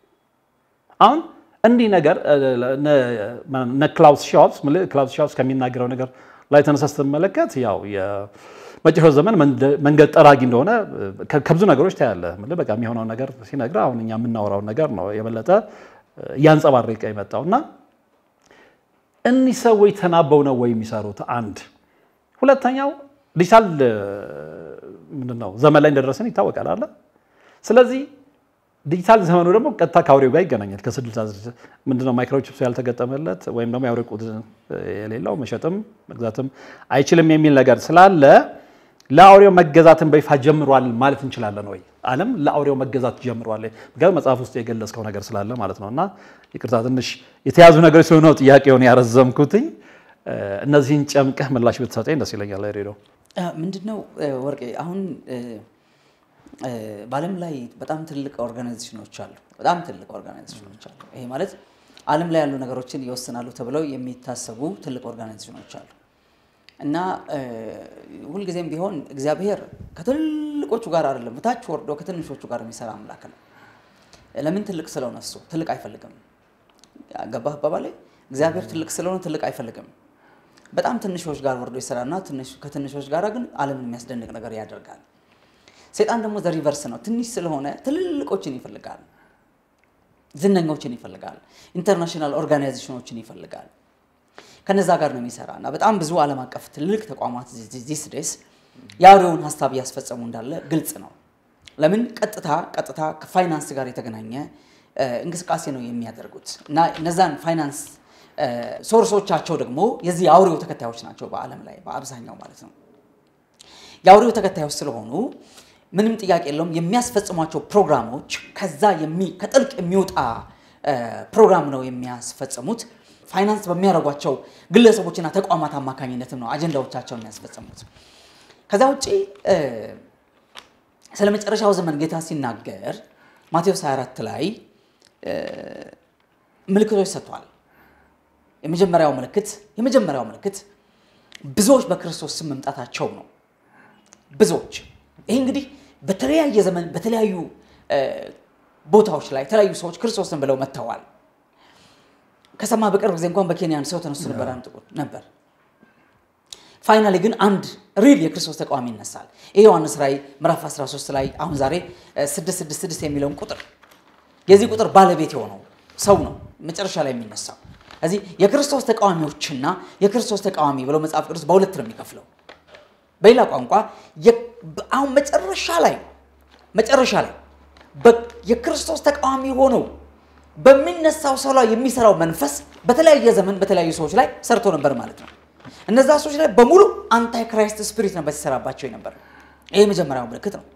አሁን እንዲህ ነገር ክላውስ ሻውፕስ ክላውስ ሻውፕስ ከሚናገረው ነገር ላይ ተነሳ ስትመለከት ያው የመጨረሻው ዘመን መንገድ ጠራጊ እንደሆነ ከብዙ ነገሮች ታያለህ። በቃ የሚሆነው ነገር ሲነግርህ አሁን እኛ የምናወራውን ነገር ነው የበለጠ እያንጸባረቀ የመጣው እና እኒህ ሰዎች ተናበው ነው ወይ የሚሰሩት? አንድ ሁለተኛው ዲጂታል ምንድን ነው ዘመን ላይ እንደደረሰን ይታወቃል አለ። ስለዚህ ዲጂታል ዘመኑ ደግሞ ቀጥታ ከአውሬው ጋር ይገናኛል። ከስልሳ ምንድነው ማይክሮቺፕስ ያልተገጠመለት ወይም ደግሞ የአውሬ ቁጥ የሌለው መሸጥም መግዛትም አይችልም የሚል ነገር ስላለ ለአውሬው መገዛትን በይፋ ጀምሯል ማለት እንችላለን ወይ? ዓለም ለአውሬው መገዛት ጀምሯል። ምክንያቱም መጽሐፍ ውስጥ የገለጽከው ነገር ስላለ ማለት ነው። እና ይቅርታ ትንሽ የተያዙ ነገሮች ስለሆነ ነው ጥያቄውን ያረዘምኩትኝ። እነዚህን ጨምቀህ ምላሽ ብትሰጠኝ ደስ ይለኛል። ሬዲዮ ምንድነው ወርቄ አሁን በዓለም ላይ በጣም ትልቅ ኦርጋናይዜሽኖች አሉ። በጣም ትልቅ ኦርጋናይዜሽኖች አሉ። ይሄ ማለት ዓለም ላይ ያሉ ነገሮችን ይወስናሉ ተብለው የሚታሰቡ ትልቅ ኦርጋናይዜሽኖች አሉ እና ሁልጊዜም ቢሆን እግዚአብሔር ከትልቆቹ ጋር አይደለም፣ ታች ወርዶ ከትንሾቹ ጋር የሚሰራ አምላክ ነው። ለምን ትልቅ ስለሆነ እሱ ትልቅ አይፈልግም። ገባህ አባባሌ? እግዚአብሔር ትልቅ ስለሆነ ትልቅ አይፈልግም። በጣም ትንሾች ጋር ወርዶ ይሰራና ከትንሾች ጋር ግን ዓለምን የሚያስደንቅ ነገር ያደርጋል። ሴጣን ደግሞ ዘሪቨርስ ነው። ትንሽ ስለሆነ ትልልቆችን ይፈልጋል፣ ዝነኞችን ይፈልጋል፣ ኢንተርናሽናል ኦርጋናይዜሽኖችን ይፈልጋል። ከነዛ ጋር ነው የሚሰራ እና በጣም ብዙ ዓለም አቀፍ ትልልቅ ተቋማት ዚስ ዴስ የአውሬውን ሀሳብ እያስፈጸሙ እንዳለ ግልጽ ነው። ለምን ቀጥታ ቀጥታ ከፋይናንስ ጋር የተገናኘ እንቅስቃሴ ነው የሚያደርጉት እና እነዛን ፋይናንስ ሶርሶቻቸው ደግሞ የዚህ የአውሬው ተከታዮች ናቸው በዓለም ላይ በአብዛኛው ማለት ነው። የአውሬው ተከታዮች ስለሆኑ ምንም ጥያቄ የለውም የሚያስፈጽሟቸው ፕሮግራሞች ከዛ ከጥልቅ የሚወጣ ፕሮግራም ነው የሚያስፈጽሙት። ፋይናንስ በሚያደርጓቸው ግለሰቦችና ተቋማት አማካኝነትም ነው አጀንዳዎቻቸውን የሚያስፈጽሙት። ከዛ ውጭ ስለ መጨረሻው ዘመን ጌታ ሲናገር ማቴዎስ 24 ላይ ምልክቶች ሰጥቷል። የመጀመሪያው ምልክት የመጀመሪያው ምልክት ብዙዎች በክርስቶስ ስም መምጣታቸው ነው። ብዙዎች ይህ እንግዲህ በተለያየ ዘመን በተለያዩ ቦታዎች ላይ የተለያዩ ሰዎች ክርስቶስን ብለው መጥተዋል። ከሰማ በቅርብ ጊዜ እንኳን በኬንያን ሰው ተነስቶ ነበር ጥቁር ነበር። ፋይናሊ ግን አንድ ሪል የክርስቶስ ተቃዋሚ ይነሳል። ይህ ዮሐንስ ራእይ ምዕራፍ 13 ላይ አሁን ዛሬ 666 የሚለውን ቁጥር የዚህ ቁጥር ባለቤት የሆነው ሰው ነው መጨረሻ ላይ የሚነሳው። እዚህ የክርስቶስ ተቃዋሚዎችና የክርስቶስ ተቃዋሚ ብለው መጽሐፍ ቅዱስ በሁለት ነው የሚከፍለው። በሌላ ቋንቋ አሁን መጨረሻ ላይ መጨረሻ ላይ የክርስቶስ ተቃዋሚ ሆነው በሚነሳው ሰው ላይ የሚሰራው መንፈስ በተለያየ ዘመን በተለያዩ ሰዎች ላይ ሰርቶ ነበር ማለት ነው። እነዛ ሰዎች ላይ በሙሉ አንታይ ክራይስት ስፒሪት ነበር ሲሰራባቸው ነበር። ይህ የመጀመሪያው ምልክት ነው።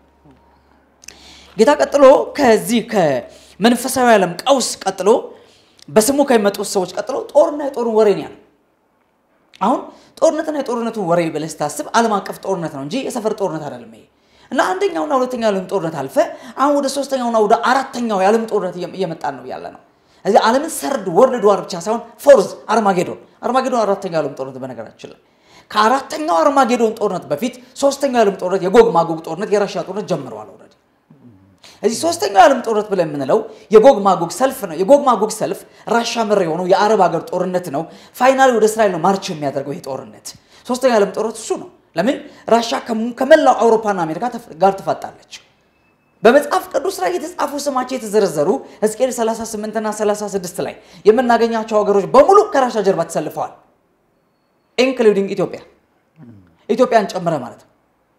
ጌታ ቀጥሎ ከዚህ ከመንፈሳዊ ዓለም ቀውስ ቀጥሎ በስሙ ከሚመጡት ሰዎች ቀጥሎ ጦርና የጦሩን ወሬ ነው ያለው። አሁን ጦርነትና የጦርነቱን ወሬ ብለህ ስታስብ ዓለም አቀፍ ጦርነት ነው እንጂ የሰፈር ጦርነት አይደለም ይሄ እና አንደኛውና ሁለተኛው የዓለም ጦርነት አልፈ አሁን ወደ ሶስተኛውና ወደ አራተኛው የዓለም ጦርነት እየመጣን ነው ያለ ነው። እዚህ ዓለምን ሰርድ ወርልድ ዋር ብቻ ሳይሆን ፎርዝ አርማጌዶን አርማጌዶን አራተኛው የዓለም ጦርነት በነገራችን ላይ ከአራተኛው አርማጌዶን ጦርነት በፊት ሶስተኛው የዓለም ጦርነት የጎግ ማጎግ ጦርነት የራሽያ ጦርነት ጀምረዋል። ኦልሬዲ እዚህ ሶስተኛው የዓለም ጦርነት ብለን የምንለው የጎግ ማጎግ ሰልፍ ነው። የጎግ ማጎግ ሰልፍ ራሻ መር የሆነው የአረብ ሀገር ጦርነት ነው። ፋይናሊ ወደ እስራኤል ነው ማርች የሚያደርገው ይሄ ጦርነት። ሶስተኛው የዓለም ጦርነት እሱ ነው። ለምን ራሻ ከመላው አውሮፓና አሜሪካ ጋር ትፋጣለች። በመጽሐፍ ቅዱስ ላይ የተጻፉ ስማቸው የተዘረዘሩ ሕዝቅኤል 38 እና 36 ላይ የምናገኛቸው ሀገሮች በሙሉ ከራሻ ጀርባ ተሰልፈዋል። ኢንክሉዲንግ ኢትዮጵያ ኢትዮጵያን ጨምረ ማለት ነው።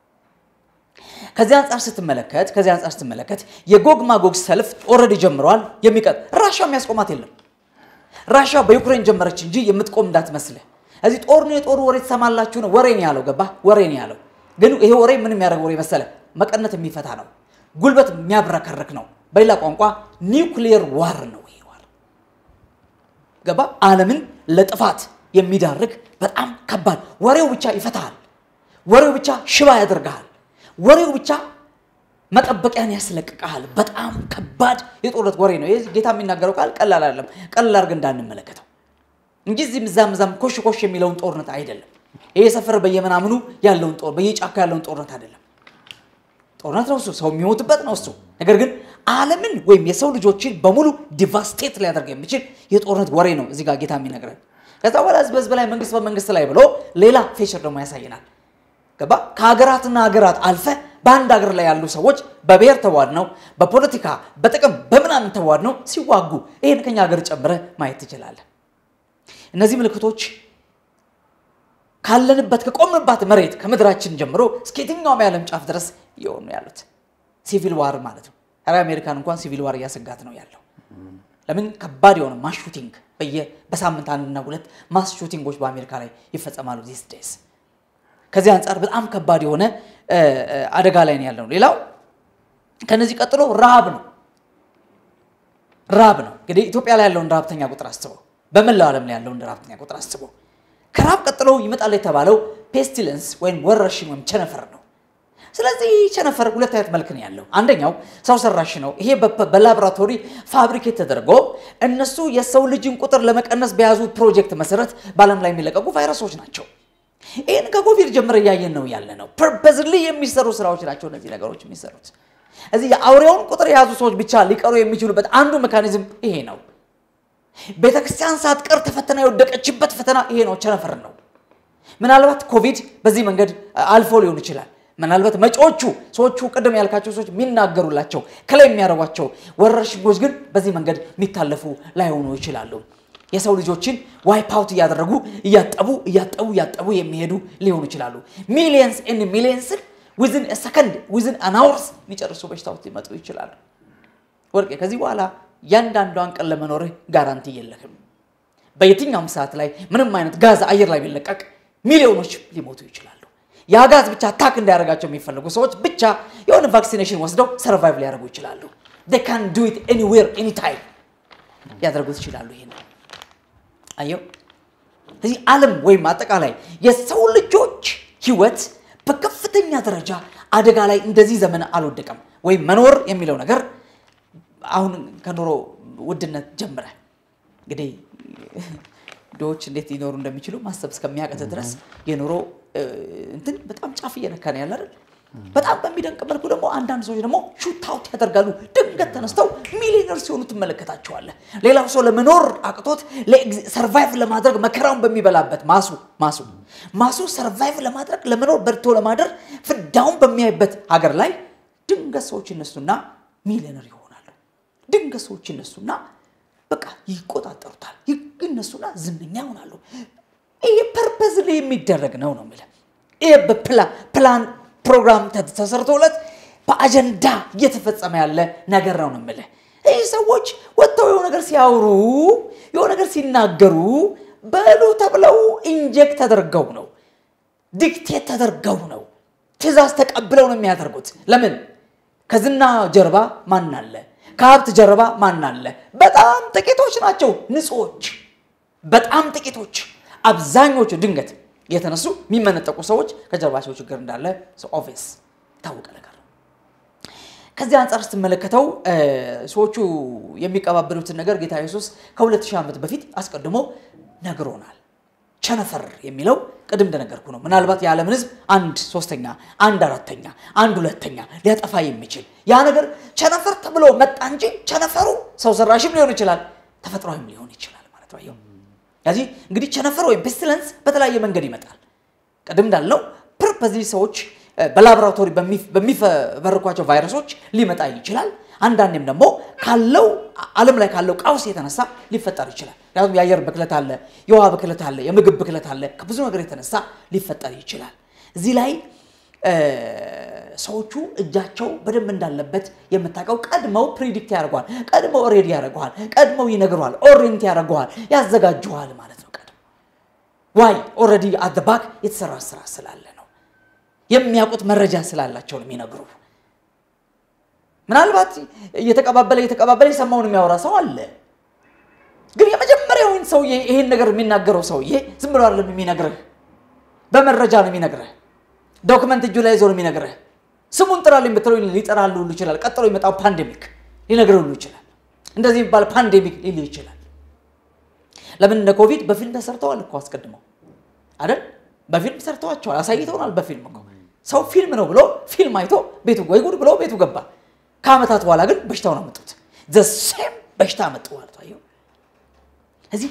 ከዚህ አንጻር ስትመለከት ከዚህ አንጻር ስትመለከት የጎግ ማጎግ ሰልፍ ኦልሬዲ ጀምረዋል። የሚቀጥ ራሻ የሚያስቆማት የለም። ራሻ በዩክሬን ጀመረች እንጂ የምትቆም እንዳትመስልህ። እዚህ ጦር ነው የጦሩ ወሬ ትሰማላችሁ ነው ወሬ ነው ያለው። ገባ ወሬ ነው ያለው። ግን ይሄ ወሬ ምን የሚያደርግ ወሬ መሰለ? መቀነት የሚፈታ ነው። ጉልበት የሚያብረከርክ ነው። በሌላ ቋንቋ ኒውክሊየር ዋር ነው ይሄ ዋር። ገባ ዓለምን ለጥፋት የሚዳርግ በጣም ከባድ ወሬው ብቻ ይፈታሃል። ወሬው ብቻ ሽባ ያደርግሃል። ወሬው ብቻ መጠበቂያን ያስለቅቀሃል። በጣም ከባድ የጦርነት ወሬ ነው። ጌታ የሚናገረው ቃል ቀላል አይደለም። ቀላል አድርገን እንዳንመለከተው እንጂ እዚህም እዛም እዛም ኮሽ ኮሽ የሚለውን ጦርነት አይደለም። ይሄ ሰፈር በየምናምኑ ያለውን ጦር በየጫካ ያለውን ጦርነት አይደለም። ጦርነት ነው እሱ፣ ሰው የሚሞትበት ነው እሱ። ነገር ግን ዓለምን ወይም የሰው ልጆችን በሙሉ ዲቫስቴት ሊያደርግ የሚችል የጦርነት ወሬ ነው እዚህ ጋር ጌታ የሚነግረን። ከዛ በኋላ ህዝብ ህዝብ ላይ መንግስት በመንግስት ላይ ብሎ ሌላ ፌቸር ደግሞ ያሳየናል። ገባ ከሀገራትና ሀገራት አልፈ በአንድ ሀገር ላይ ያሉ ሰዎች በብሔር ተዋድነው በፖለቲካ በጥቅም በምናምን ተዋድነው ሲዋጉ ይህን ከኛ ሀገር ጨምረህ ማየት ትችላለህ። እነዚህ ምልክቶች ካለንበት ከቆምንባት መሬት ከምድራችን ጀምሮ እስከ የትኛውም የዓለም ጫፍ ድረስ እየሆኑ ያሉት ሲቪል ዋር ማለት ነው። ኧረ አሜሪካን እንኳን ሲቪል ዋር እያሰጋት ነው ያለው። ለምን ከባድ የሆነ ማስ ሹቲንግ በየ በሳምንት አንድና ሁለት ማስ ሹቲንጎች በአሜሪካ ላይ ይፈጸማሉ ዚስ ዴይስ። ከዚህ አንጻር በጣም ከባድ የሆነ አደጋ ላይ ነው ያለው። ሌላው ከነዚህ ቀጥሎ ረሃብ ነው። ረሃብ ነው እንግዲህ ኢትዮጵያ ላይ ያለውን ረሃብተኛ ቁጥር አስበው፣ በመላው ዓለም ላይ ያለውን ረሃብተኛ ቁጥር አስበው። ከረሃብ ቀጥሎ ይመጣል የተባለው ፔስቲለንስ ወይም ወረርሽኝ ወይም ቸነፈር ነው። ስለዚህ ቸነፈር ሁለት አይነት መልክ ነው ያለው። አንደኛው ሰው ሰራሽ ነው። ይሄ በላቦራቶሪ ፋብሪኬት ተደርጎ እነሱ የሰው ልጅን ቁጥር ለመቀነስ በያዙ ፕሮጀክት መሰረት በዓለም ላይ የሚለቀቁ ቫይረሶች ናቸው። ይህን ከኮቪድ ጀምረ እያየን ነው ያለ ነው። ፐርፐዝሊ የሚሰሩ ስራዎች ናቸው እነዚህ ነገሮች የሚሰሩት። እዚህ የአውሬውን ቁጥር የያዙ ሰዎች ብቻ ሊቀሩ የሚችሉበት አንዱ ሜካኒዝም ይሄ ነው። ቤተክርስቲያን ሳትቀር ተፈተና የወደቀችበት ፈተና ይሄ ነው፣ ቸነፈር ነው። ምናልባት ኮቪድ በዚህ መንገድ አልፎ ሊሆን ይችላል። ምናልባት መጪዎቹ ሰዎቹ ቅድም ያልካቸው ሰዎች የሚናገሩላቸው ከላይ የሚያደርጓቸው ወረርሽኞች ግን በዚህ መንገድ የሚታለፉ ላይሆኑ ይችላሉ። የሰው ልጆችን ዋይፕ አውት እያደረጉ እያጠቡ እያጠቡ እያጠቡ የሚሄዱ ሊሆኑ ይችላሉ። ሚሊየንስ ኤንድ ሚሊየንስን ዊዝን ሰከንድ ዊዝን አናውርስ የሚጨርሱ በሽታዎች ሊመጡ ይችላሉ። ወርቄ ከዚህ በኋላ እያንዳንዷን ቀን ለመኖርህ ጋራንቲ የለህም። በየትኛውም ሰዓት ላይ ምንም አይነት ጋዝ አየር ላይ ቢለቀቅ ሚሊዮኖች ሊሞቱ ይችላሉ። ያ ጋዝ ብቻ አታክ እንዳያደርጋቸው የሚፈልጉ ሰዎች ብቻ የሆነ ቫክሲኔሽን ወስደው ሰርቫይቭ ሊያደርጉ ይችላሉ። ካን ዱ ኢት ኤኒዌር ኤኒታይም ሊያደርጉት ይችላሉ። ይሄ ነው አየው። እዚህ ዓለም ወይም አጠቃላይ የሰው ልጆች ህይወት በከፍተኛ ደረጃ አደጋ ላይ እንደዚህ ዘመን አልወደቀም። ወይም መኖር የሚለው ነገር አሁን ከኑሮ ውድነት ጀምረ እንግዲህ ድሆች እንዴት ሊኖሩ እንደሚችሉ ማሰብ እስከሚያቀት ድረስ የኑሮ እንትን በጣም ጫፍ እየነካ ነው ያለ አይደል? በጣም በሚደንቅ መልኩ ደግሞ አንዳንድ ሰዎች ደግሞ ሹታውት ያደርጋሉ። ድንገት ተነስተው ሚሊዮነር ሲሆኑ ትመለከታቸዋለህ። ሌላው ሰው ለመኖር አቅቶት ሰርቫይቭ ለማድረግ መከራውን በሚበላበት ማሱ ማሱ ማሱ ሰርቫይቭ ለማድረግ ለመኖር በርቶ ለማደር ፍዳውን በሚያይበት ሀገር ላይ ድንገት ሰዎች ይነሱና ሚሊዮነር ይሆናሉ። ድንገት ሰዎች ይነሱና በቃ ይቆጣጠሩታል። ይነሱና ዝነኛ ይሆናሉ። ይሄ ፐርፐዝ ላይ የሚደረግ ነው ነው የምልህ። ይሄ በፕላን ፕሮግራም ተሰርቶለት በአጀንዳ እየተፈጸመ ያለ ነገር ነው ነው የምልህ። ይህ ሰዎች ወጥተው የሆነ ነገር ሲያወሩ የሆነ ነገር ሲናገሩ በሉ ተብለው ኢንጀክት ተደርገው ነው፣ ዲክቴት ተደርገው ነው፣ ትእዛዝ ተቀብለው ነው የሚያደርጉት። ለምን? ከዝና ጀርባ ማን አለ? ከሀብት ጀርባ ማን አለ? በጣም ጥቂቶች ናቸው ንጹዎች፣ በጣም ጥቂቶች። አብዛኞቹ ድንገት የተነሱ የሚመነጠቁ ሰዎች ከጀርባቸው ችግር እንዳለ ኦቪየስ የታወቀ ነገር ነው። ከዚህ አንጻር ስትመለከተው ሰዎቹ የሚቀባበሉትን ነገር ጌታ ኢየሱስ ከ2000 ዓመት በፊት አስቀድሞ ነግሮናል። ቸነፈር የሚለው ቅድም እንደነገርኩ ነው። ምናልባት የዓለምን ሕዝብ አንድ ሶስተኛ፣ አንድ አራተኛ፣ አንድ ሁለተኛ ሊያጠፋ የሚችል ያ ነገር ቸነፈር ተብሎ መጣ እንጂ ቸነፈሩ ሰው ሰራሽም ሊሆን ይችላል፣ ተፈጥሯዊም ሊሆን ይችላል ማለት ነው። ስለዚህ እንግዲህ ቸነፈር ወይም ፔስቲለንስ በተለያየ መንገድ ይመጣል። ቅድም እንዳልነው ፐርፐዝ ሰዎች በላቦራቶሪ በሚፈበርኳቸው ቫይረሶች ሊመጣ ይችላል። አንዳንዴም ደግሞ ካለው ዓለም ላይ ካለው ቀውስ የተነሳ ሊፈጠር ይችላል። ምክንያቱም የአየር ብክለት አለ፣ የውሃ ብክለት አለ፣ የምግብ ብክለት አለ። ከብዙ ነገር የተነሳ ሊፈጠር ይችላል። እዚህ ላይ ሰዎቹ እጃቸው በደንብ እንዳለበት የምታውቀው ቀድመው ፕሪዲክት ያደርገዋል፣ ቀድመው ኦሬዲ ያደርገዋል፣ ቀድመው ይነግረዋል፣ ኦሪንት ያደርገዋል፣ ያዘጋጀዋል ማለት ነው። ቀድመው ዋይ ኦልሬዲ አት ባክ የተሰራ ስራ ስላለ ነው። የሚያውቁት መረጃ ስላላቸው ነው የሚነግሩ። ምናልባት እየተቀባበለ እየተቀባበለ የሰማውን የሚያወራ ሰው አለ። ግን የመጀመሪያውን ሰውዬ ይሄን ነገር የሚናገረው ሰውዬ ዝም ብሎ አይደለም የሚነግርህ፣ በመረጃ ነው የሚነግርህ። ዶክመንት እጁ ላይ ይዞ ነው የሚነግርህ። ስሙን ጥራልኝ ብትለው ሊጠራልህ ሁሉ ይችላል። ቀጥሎ የመጣው ፓንዴሚክ ሊነግርህ ሁሉ ይችላል። እንደዚህ የሚባል ፓንዴሚክ ሊልህ ይችላል። ለምን እንደ ኮቪድ በፊልም ተሰርተዋል እኮ አስቀድመው አይደል? በፊልም ሰርተዋቸዋል፣ አሳይተውናል። በፊልም እኮ ሰው ፊልም ነው ብሎ ፊልም አይቶ ቤቱ ወይ ጉድ ብሎ ቤቱ ገባ። ከዓመታት በኋላ ግን በሽታውን አመጡት። ዘሴም በሽታ አመጡ ማለት አየሁ። እዚህ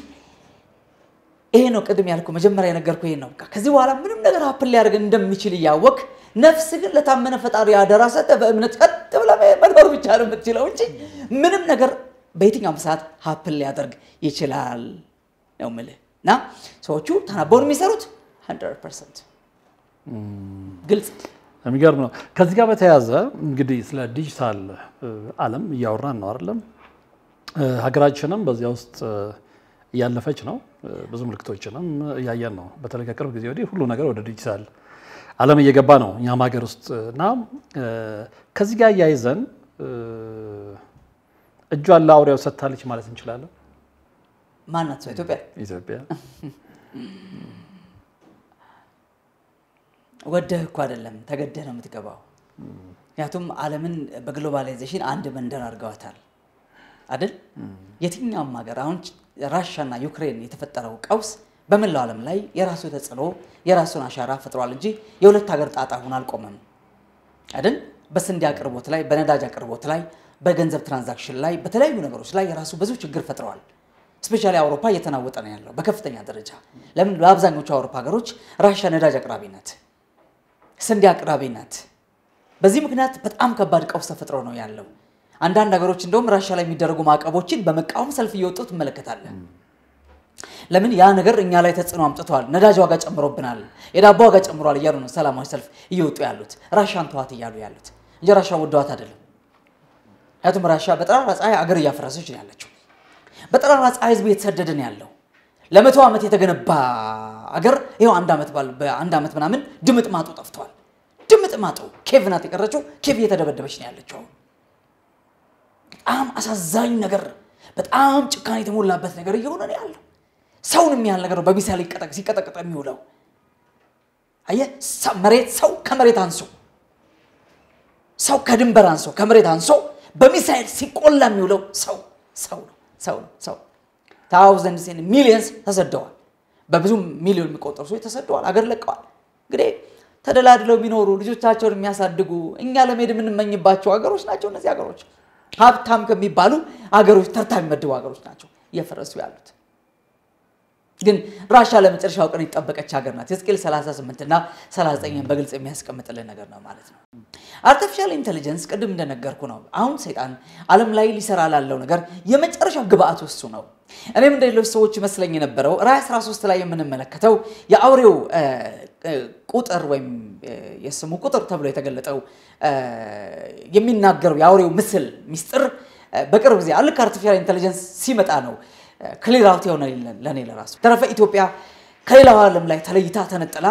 ይሄ ነው ቅድም ያልኩ መጀመሪያ የነገርኩ ይሄ ነው። ከዚህ በኋላ ምንም ነገር ሀፕን ሊያደርግ እንደሚችል እያወቅ ነፍስ ግን ለታመነ ፈጣሪ አደራ ሰጥተህ በእምነት ቀጥ ብለህ መኖር ብቻ ነው የምትችለው እንጂ ምንም ነገር በየትኛውም ሰዓት ሀፕን ሊያደርግ ይችላል ነው የምልህ። እና ሰዎቹ ተናበውን የሚሰሩት 100 ፐርሰንት ግልጽ የሚገርም ነው። ከዚህ ጋር በተያያዘ እንግዲህ ስለ ዲጂታል ዓለም እያወራን ነው አይደለም? ሀገራችንም በዚያ ውስጥ እያለፈች ነው። ብዙ ምልክቶችንም እያየን ነው። በተለይ ከቅርብ ጊዜ ወዲህ ሁሉ ነገር ወደ ዲጂታል ዓለም እየገባ ነው እኛም ሀገር ውስጥ እና ከዚህ ጋር እያይዘን እጇን ለአውሬው ሰጥታለች ማለት እንችላለን። ማናት ሰው ኢትዮጵያ ኢትዮጵያ ወደህ እኮ አይደለም ተገደህ ነው የምትገባው። ምክንያቱም ዓለምን በግሎባላይዜሽን አንድ መንደር አድርገዋታል አይደል? የትኛውም ሀገር አሁን ራሻና ዩክሬን የተፈጠረው ቀውስ በመላው ዓለም ላይ የራሱ ተጽዕኖ የራሱን አሻራ ፈጥሯል እንጂ የሁለት ሀገር ጣጣ ሆኖ አልቆመም አይደል? በስንዴ አቅርቦት ላይ፣ በነዳጅ አቅርቦት ላይ፣ በገንዘብ ትራንዛክሽን ላይ፣ በተለያዩ ነገሮች ላይ የራሱ ብዙ ችግር ፈጥረዋል። ስፔሻሊ አውሮፓ እየተናወጠ ነው ያለው በከፍተኛ ደረጃ። ለምን? በአብዛኞቹ አውሮፓ ሀገሮች ራሻ ነዳጅ አቅራቢ ናት፣ ስንዴ አቅራቢ ናት። በዚህ ምክንያት በጣም ከባድ ቀውስ ተፈጥሮ ነው ያለው። አንዳንድ ሀገሮች እንደውም ራሻ ላይ የሚደረጉ ማዕቀቦችን በመቃወም ሰልፍ እየወጡ ትመለከታለን። ለምን? ያ ነገር እኛ ላይ ተጽዕኖ አምጥተዋል፣ ነዳጅ ዋጋ ጨምሮብናል፣ የዳቦ ዋጋ ጨምሯል እያሉ ነው ሰላማዊ ሰልፍ እየወጡ ያሉት ራሻን ተዋት እያሉ ያሉት እንጂ ራሻ ወደዋት አይደለም። ምክንያቱም ራሻ በጠራራ ፀሐይ አገር እያፈረሰች ነው ያለችው። በጠራራ ፀሐይ ህዝብ እየተሰደደ ነው ያለው። ለመቶ ዓመት የተገነባ አገር ይኸው አንድ ዓመት ባል በአንድ ዓመት ምናምን ድምጥ ማጡ ጠፍቷል። ድምጥ ማጡ ኬቭ ናት የቀረችው። ኬቭ እየተደበደበች ነው ያለችው። በጣም አሳዛኝ ነገር፣ በጣም ጭካኔ የተሞላበት ነገር እየሆነ ነው ያለው። ሰውን የሚያህል ነገር ነው በሚሳይል ሲቀጠቅጥ የሚውለው። አየህ፣ መሬት ሰው ከመሬት አንሶ ሰው ከድንበር አንሶ ከመሬት አንሶ በሚሳይል ሲቆላ የሚውለው ሰው ሰው ነው ሰው ነው ሰው ታውዘንድስ ሚሊየንስ ተሰደዋል። በብዙ ሚሊዮን የሚቆጠሩ ሰዎች ተሰደዋል፣ አገር ለቀዋል። እንግዲህ ተደላድለው የሚኖሩ ልጆቻቸውን የሚያሳድጉ እኛ ለመሄድ የምንመኝባቸው ሀገሮች ናቸው እነዚህ ሀገሮች። ሀብታም ከሚባሉ ሀገሮች ተርታ የሚመድቡ ሀገሮች ናቸው እየፈረሱ ያሉት። ግን ራሻ ለመጨረሻው ቀን የጠበቀች ሀገር ናት። ሕዝቅኤል 38 እና 39 በግልጽ የሚያስቀምጥልን ነገር ነው ማለት ነው። አርቲፊሻል ኢንቴሊጀንስ ቅድም እንደነገርኩ ነው። አሁን ሰይጣን ዓለም ላይ ሊሰራ ላለው ነገር የመጨረሻው ግብአት እሱ ነው። እኔም እንደ ሌሎች ሰዎች ይመስለኝ የነበረው ራዕይ 13 ላይ የምንመለከተው የአውሬው ቁጥር ወይም የስሙ ቁጥር ተብሎ የተገለጠው የሚናገረው የአውሬው ምስል ሚስጥር በቅርብ ጊዜ ልክ አርቲፊሻል ኢንቴሊጀንስ ሲመጣ ነው ክሊር አውት የሆነ ለእኔ ለራሱ ተረፈ ኢትዮጵያ ከሌላው ዓለም ላይ ተለይታ ተነጥላ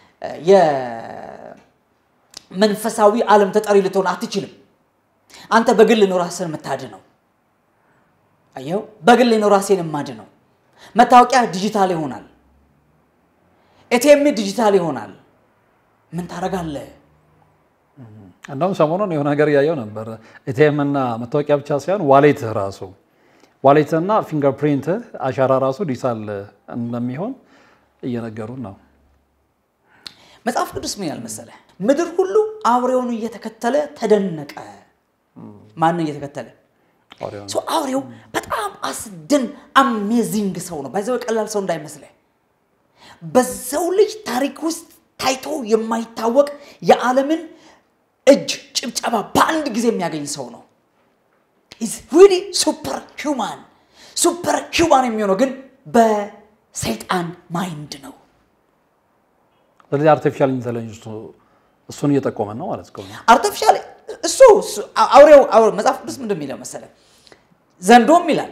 የመንፈሳዊ ዓለም ተጠሪ ልትሆን አትችልም። አንተ በግል ነው ራስን የምታድነው። አየው፣ በግል ነው ራሴን የማድነው። መታወቂያ ዲጂታል ይሆናል። ኤቲኤም ዲጂታል ይሆናል። ምን ታደርጋለህ? እንደውም ሰሞኑን የሆነ ነገር እያየው ነበር። ኤቲኤም እና መታወቂያ ብቻ ሳይሆን ዋሌትህ ራሱ ዋሌትና ፊንገር ፕሪንት አሻራ ራሱ ዲጂታል እንደሚሆን እየነገሩን ነው። መጽሐፍ ቅዱስ ምን ያህል መሰለህ? ምድር ሁሉ አውሬውን እየተከተለ ተደነቀ። ማንን እየተከተለ? ሰው አውሬው በጣም አስደን አሜዚንግ ሰው ነው። ባይዘው ቀላል ሰው እንዳይመስልህ። በሰው ልጅ ታሪክ ውስጥ ታይቶ የማይታወቅ የዓለምን እጅ ጭብጨባ በአንድ ጊዜ የሚያገኝ ሰው ነው። ኢዝ ሪሊ ሱፐር ሂውማን። ሱፐር ሂውማን የሚሆነው ግን በሰይጣን ማይንድ ነው። ስለዚህ አርቲፊሻል ኢንቴሊጀንስ እሱን እየጠቆመን ነው ማለት ነው። አርቲፊሻል እሱ አውሬው መጽሐፍ ቅዱስ ምንድን የሚለው መሰለህ? ዘንዶም ይላል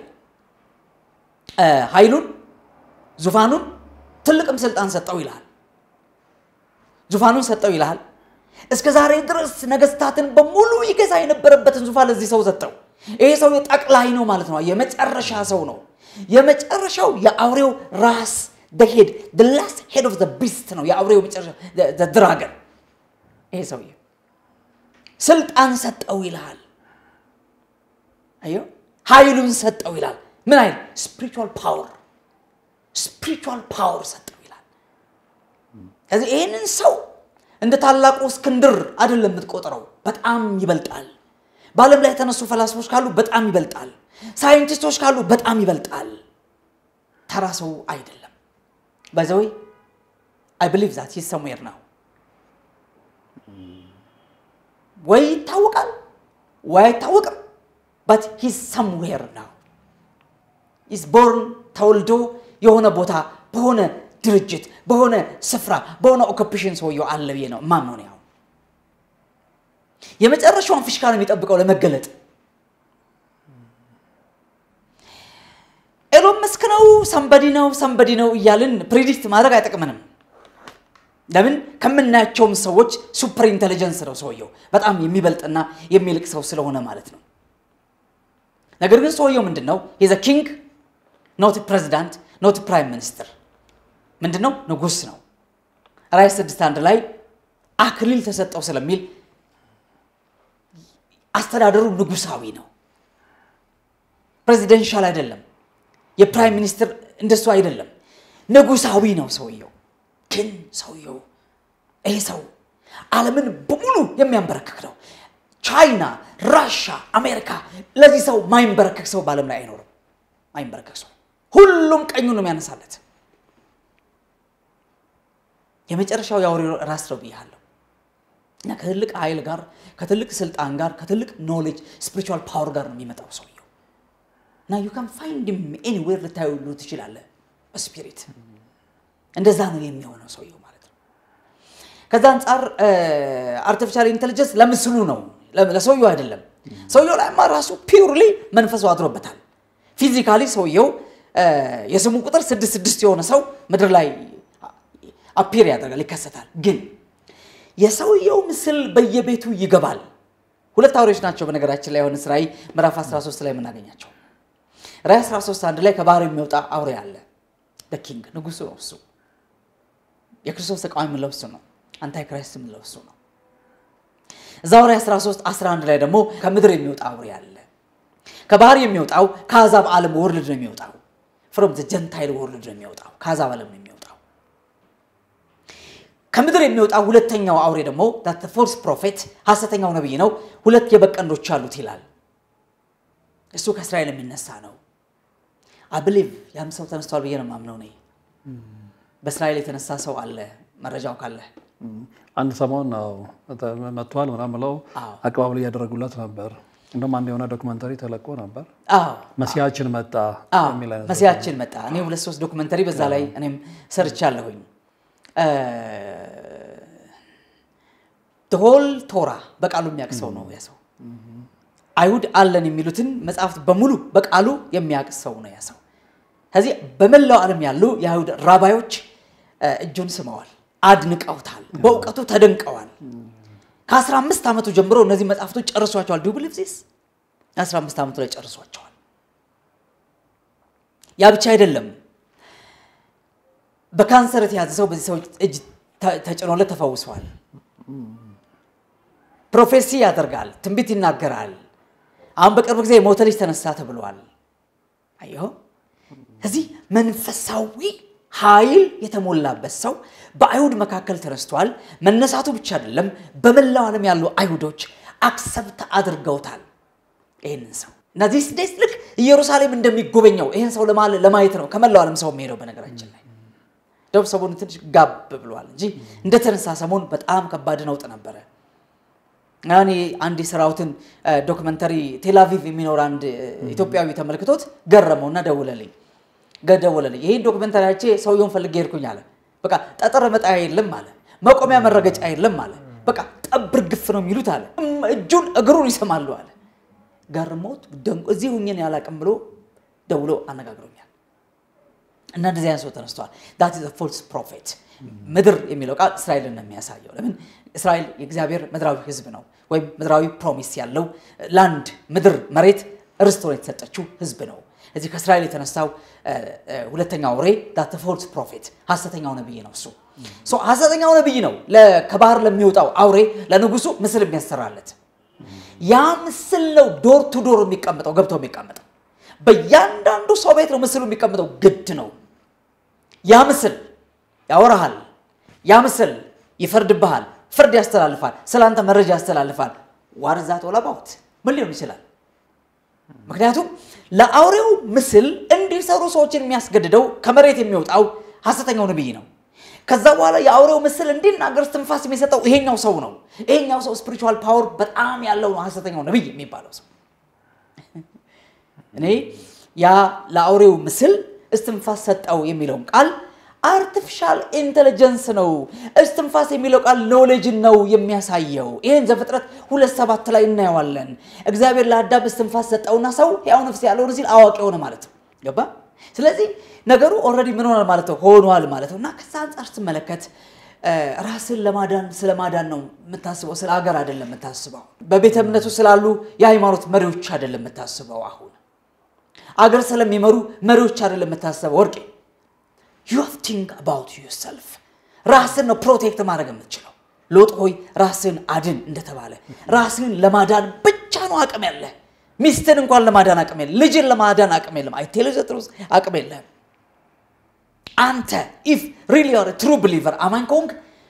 ኃይሉን፣ ዙፋኑን፣ ትልቅም ስልጣን ሰጠው ይልሃል። ዙፋኑን ሰጠው ይልሃል። እስከ ዛሬ ድረስ ነገስታትን በሙሉ ይገዛ የነበረበትን ዙፋን ለዚህ ሰው ሰጠው። ይሄ ሰው ጠቅላይ ነው ማለት ነው። የመጨረሻ ሰው ነው። የመጨረሻው የአውሬው ራስ ሄድ ላስት ሄድ ኦፍ ቢስት ነው። የአውሬው መጨረሻ ድራገን ይሄ ሰውዬ ስልጣን ሰጠው ይልሃል። አየው ኃይሉን ሰጠው ይላል። ምን ኃይል? ስፒሪቹዋል ፓወር ስፒሪቹዋል ፓወር ሰጠው ይላል። ከዚህ ይህንን ሰው እንደ ታላቁ እስክንድር አይደለም የምትቆጥረው፣ በጣም ይበልጣል። በዓለም ላይ የተነሱ ፈላስፎች ካሉ በጣም ይበልጣል። ሳይንቲስቶች ካሉ በጣም ይበልጣል። ተራ ሰው አይደለም። ባይዘወይ አይ ብሊቭ ዛት ሂዝ ሰምዌር ናው ወይ ይታወቃል ወይ አይታወቅም። በት ሂዝ ሰምዌር ናው ኢዝ ቦርን ተወልዶ የሆነ ቦታ በሆነ ድርጅት በሆነ ስፍራ በሆነ ኦኩፔሽን ሰውየው አለ ብዬ ነው ማምነው ነው። ያው የመጨረሻውን ፊሽካ ነው የሚጠብቀው ለመገለጥ። ኤሎን መስክ ነው ሰንበዲ ነው ሰንበዲ ነው እያልን ፕሪዲክት ማድረግ አይጠቅምንም። ለምን ከምናያቸውም ሰዎች ሱፐር ኢንቴሊጀንስ ነው ሰውየው በጣም የሚበልጥና የሚልቅ ሰው ስለሆነ ማለት ነው። ነገር ግን ሰውየው ምንድን ነው? ሂዘ ኪንግ ኖት ፕሬዚዳንት ኖት ፕራይም ሚኒስትር ምንድን ነው? ንጉስ ነው። ራዕይ ስድስት አንድ ላይ አክሊል ተሰጠው ስለሚል አስተዳደሩ ንጉሳዊ ነው። ፕሬዚደንሻል አይደለም። የፕራይም ሚኒስትር እንደሱ አይደለም። ንጉሳዊ ነው ሰውየው። ግን ሰውየው ይሄ ሰው ዓለምን በሙሉ የሚያንበረክክ ነው። ቻይና፣ ራሻ፣ አሜሪካ ለዚህ ሰው ማይንበረከክ ሰው በዓለም ላይ አይኖርም። ማይንበረከክ ሰው ሁሉም ቀኙን ነው የሚያነሳለት። የመጨረሻው የአውሬ ራስ ነው ብያለሁ እና ከትልቅ ኃይል ጋር ከትልቅ ስልጣን ጋር ከትልቅ ኖሌጅ ስፒሪቹዋል ፓወር ጋር ነው የሚመጣው ሰውየው እና ዩ ካን ፋይንድ ኤኒዌር ልታዩ ትችላለህ። ስፒሪት እንደዛ ነው የሚሆነው ሰውየው ማለት ነው። ከዛ አንጻር አርቲፊሻል ኢንቴሊጀንስ ለምስሉ ነው ለሰውየው አይደለም። ሰውየው ላይማ ራሱ ፒውርሊ መንፈሱ አድሮበታል። ፊዚካሊ ሰውየው የስሙ ቁጥር ስድስት ስድስት የሆነ ሰው ምድር ላይ አፒር ያደርጋል ይከሰታል። ግን የሰውየው ምስል በየቤቱ ይገባል። ሁለት አውሬዎች ናቸው በነገራችን ላይ የሆነ ራዕይ ምዕራፍ 13 ላይ የምናገኛቸው። ራዕይ 13 አንድ ላይ ከባህር የሚወጣ አውሬ አለ። ኪንግ ንጉሱ ነው እሱ። የክርስቶስ ተቃዋሚ የምንለው እሱ ነው። አንታይ ክራይስት የምንለው እሱ ነው። እዛው ራዕይ 13 11 ላይ ደግሞ ከምድር የሚወጣ አውሬ አለ። ከባህር የሚወጣው ከአሕዛብ ዓለም ወርልድ ነው የሚወጣው። ፍሮም ዘ ጀንታይል ወርልድ ነው የሚወጣው። ከአሕዛብ ዓለም ነው የሚወጣው። ከምድር የሚወጣው ሁለተኛው አውሬ ደግሞ ፎልስ ፕሮፌት ሐሰተኛው ነቢይ ነው። ሁለት የበግ ቀንዶች አሉት ይላል። እሱ ከእስራኤል የሚነሳ ነው። አብሊቭ ያም ሰው ተነስቷል ብዬ ነው የማምነው እኔ። በእስራኤል የተነሳ ሰው አለ መረጃው ካለ አንድ ሰሞን ነው መጥቷል ምናምን ብለው አዎ። አቀባበል እያደረጉለት ነበር። እንደውም አንድ የሆነ ዶክመንተሪ ተለቆ ነበር። አዎ መሲያችን መጣ አዎ፣ የሚል አይነት መሲያችን መጣ። እኔ ሁለት ሶስት ዶክመንተሪ በዛ ላይ ሰርቻለሁኝ። ሆል ቶራ በቃሉ የሚያውቅ ሰው ነው ያ ሰው። አይሁድ አለን የሚሉትን መጽሐፍት በሙሉ በቃሉ የሚያውቅ ሰው ነው ያ ሰው። ከዚህ በመላው ዓለም ያሉ የአይሁድ ራባዮች እጁን ስመዋል፣ አድንቀውታል፣ በእውቀቱ ተደንቀዋል። ከ15 ዓመቱ ጀምሮ እነዚህ መጽሐፍቶች ጨርሷቸዋል። ዱ ብሊቭ ዚስ 15 ዓመቱ ላይ ጨርሷቸዋል። ያ ብቻ አይደለም። በካንሰር የተያዘ ሰው በዚህ ሰው እጅ ተ- ተጭኖለት ተፈውሰዋል። ፕሮፌሲ ያደርጋል፣ ትንቢት ይናገራል። አሁን በቅርብ ጊዜ የሞተ ልጅ ተነሳ ተብሏል። አየሁ እዚህ መንፈሳዊ ኃይል የተሞላበት ሰው በአይሁድ መካከል ተነስቷል። መነሳቱ ብቻ አይደለም፣ በመላው ዓለም ያሉ አይሁዶች አክሰብት አድርገውታል ይህንን ሰው እና ዚስ ዴይስ ልክ ኢየሩሳሌም እንደሚጎበኘው ይህን ሰው ለማ- ለማየት ነው ከመላው ዓለም ሰው የሚሄደው። በነገራችን ላይ ደቡብ ሰሞኑ ትንሽ ጋብ ብሏል እንጂ እንደተነሳ ሰሞን በጣም ከባድ ነውጥ ነበረ። እኔ አንድ የሰራሁትን ዶክመንተሪ ቴላቪቭ የሚኖር አንድ ኢትዮጵያዊ ተመልክቶት ገረመውና ደውለልኝ ገደወለልኝ ይህን ዶክመንተሪ አይቼ ሰውየውን ፈልጌ ሄድኩኝ አለ። በቃ ጠጠር መጣያ የለም አለ፣ መቆሚያ መረገጫ የለም አለ። በቃ ጠብር ግፍ ነው የሚሉት አለ። እም፣ እጁን እግሩን ይሰማሉ አለ። ገርሞት ደንቆ እዚህ ሁኝን ያላቅም ብሎ ደውሎ አነጋግሮኛል። እና እንደዚህ አይነት ሰው ተነስተዋል። ዳት ኢዝ ፎልስ ፕሮፌት። ምድር የሚለው ቃል እስራኤልን ነው የሚያሳየው። ለምን እስራኤል የእግዚአብሔር ምድራዊ ሕዝብ ነው፣ ወይም ምድራዊ ፕሮሚስ ያለው ላንድ ምድር መሬት ርስት ሆኖ የተሰጠችው ሕዝብ ነው። እዚህ ከእስራኤል የተነሳው እ፣ እ፣ ሁለተኛው አውሬ ዳት ፎልስ ፕሮፌት ሐሰተኛው ነብይ ነው። እሱ ሶ ሐሰተኛው ነብይ ነው ለ- ከባህር ለሚወጣው አውሬ ለንጉሱ ምስል የሚያሰራለት ያ ምስል ነው ዶር ቱ ዶር የሚቀመጠው ገብቶ የሚቀመጠው በእያንዳንዱ ሰው ቤት ነው ምስሉ የሚቀመጠው ግድ ነው። ያ ምስል ያወራሃል። ያ ምስል ይፈርድብሃል፣ ፍርድ ያስተላልፋል፣ ስለአንተ መረጃ ያስተላልፋል። ዋርዛት ወላባውት ምን ሊሆን ይችላል? ምክንያቱም ለአውሬው ምስል እንዲሰሩ ሰዎችን የሚያስገድደው ከመሬት የሚወጣው ሐሰተኛው ነብይ ነው። ከዛ በኋላ የአውሬው ምስል እንዲናገር ትንፋስ የሚሰጠው ይሄኛው ሰው ነው። ይሄኛው ሰው ስፒሪቹዋል ፓወር በጣም ያለው ነው፣ ሐሰተኛው ነቢይ የሚባለው ሰው። እኔ ያ ለአውሬው ምስል እስትንፋስ ሰጠው የሚለውን ቃል አርቲፊሻል ኢንቴሊጀንስ ነው። እስትንፋስ የሚለው ቃል ኖሌጅን ነው የሚያሳየው። ይህን ዘፍጥረት ሁለት ሰባት ላይ እናየዋለን። እግዚአብሔር ለአዳም እስትንፋስ ሰጠውና ሰው ሕያው ነፍስ ያለውን ሲል አዋቂ ሆነ ማለት ነው። ገባ? ስለዚህ ነገሩ ኦልሬዲ ምን ሆኗል ማለት ነው ሆኗል ማለት ነው። እና ከዛ አንጻር ስትመለከት ራስን ለማዳን ስለ ማዳን ነው የምታስበው፣ ስለ ሀገር አይደለም የምታስበው። በቤተ እምነቱ ስላሉ የሃይማኖት መሪዎች አይደለም የምታስበው። አሁን አገር ስለሚመሩ መሪዎች አይደለም የምታስበው ወርቄ ዩ ሃቭ ቲንክ አባውት ዩርሰልፍ ራስን ነው ፕሮቴክት ማድረግ የምትችለው። ሎጥ ሆይ ራስን አድን እንደተባለ ራስን ለማዳን ብቻ ነው አቅም ያለ። ሚስትን እንኳን ለማዳን አቅም የለም። ልጅን ለማዳን አቅም የለም። አይ ቴል ዘ ትሩዝ አቅም የለም። አንተ ኢፍ ሪሊ ዩር ትሩ ብሊቨር አማኝ ከሆንክ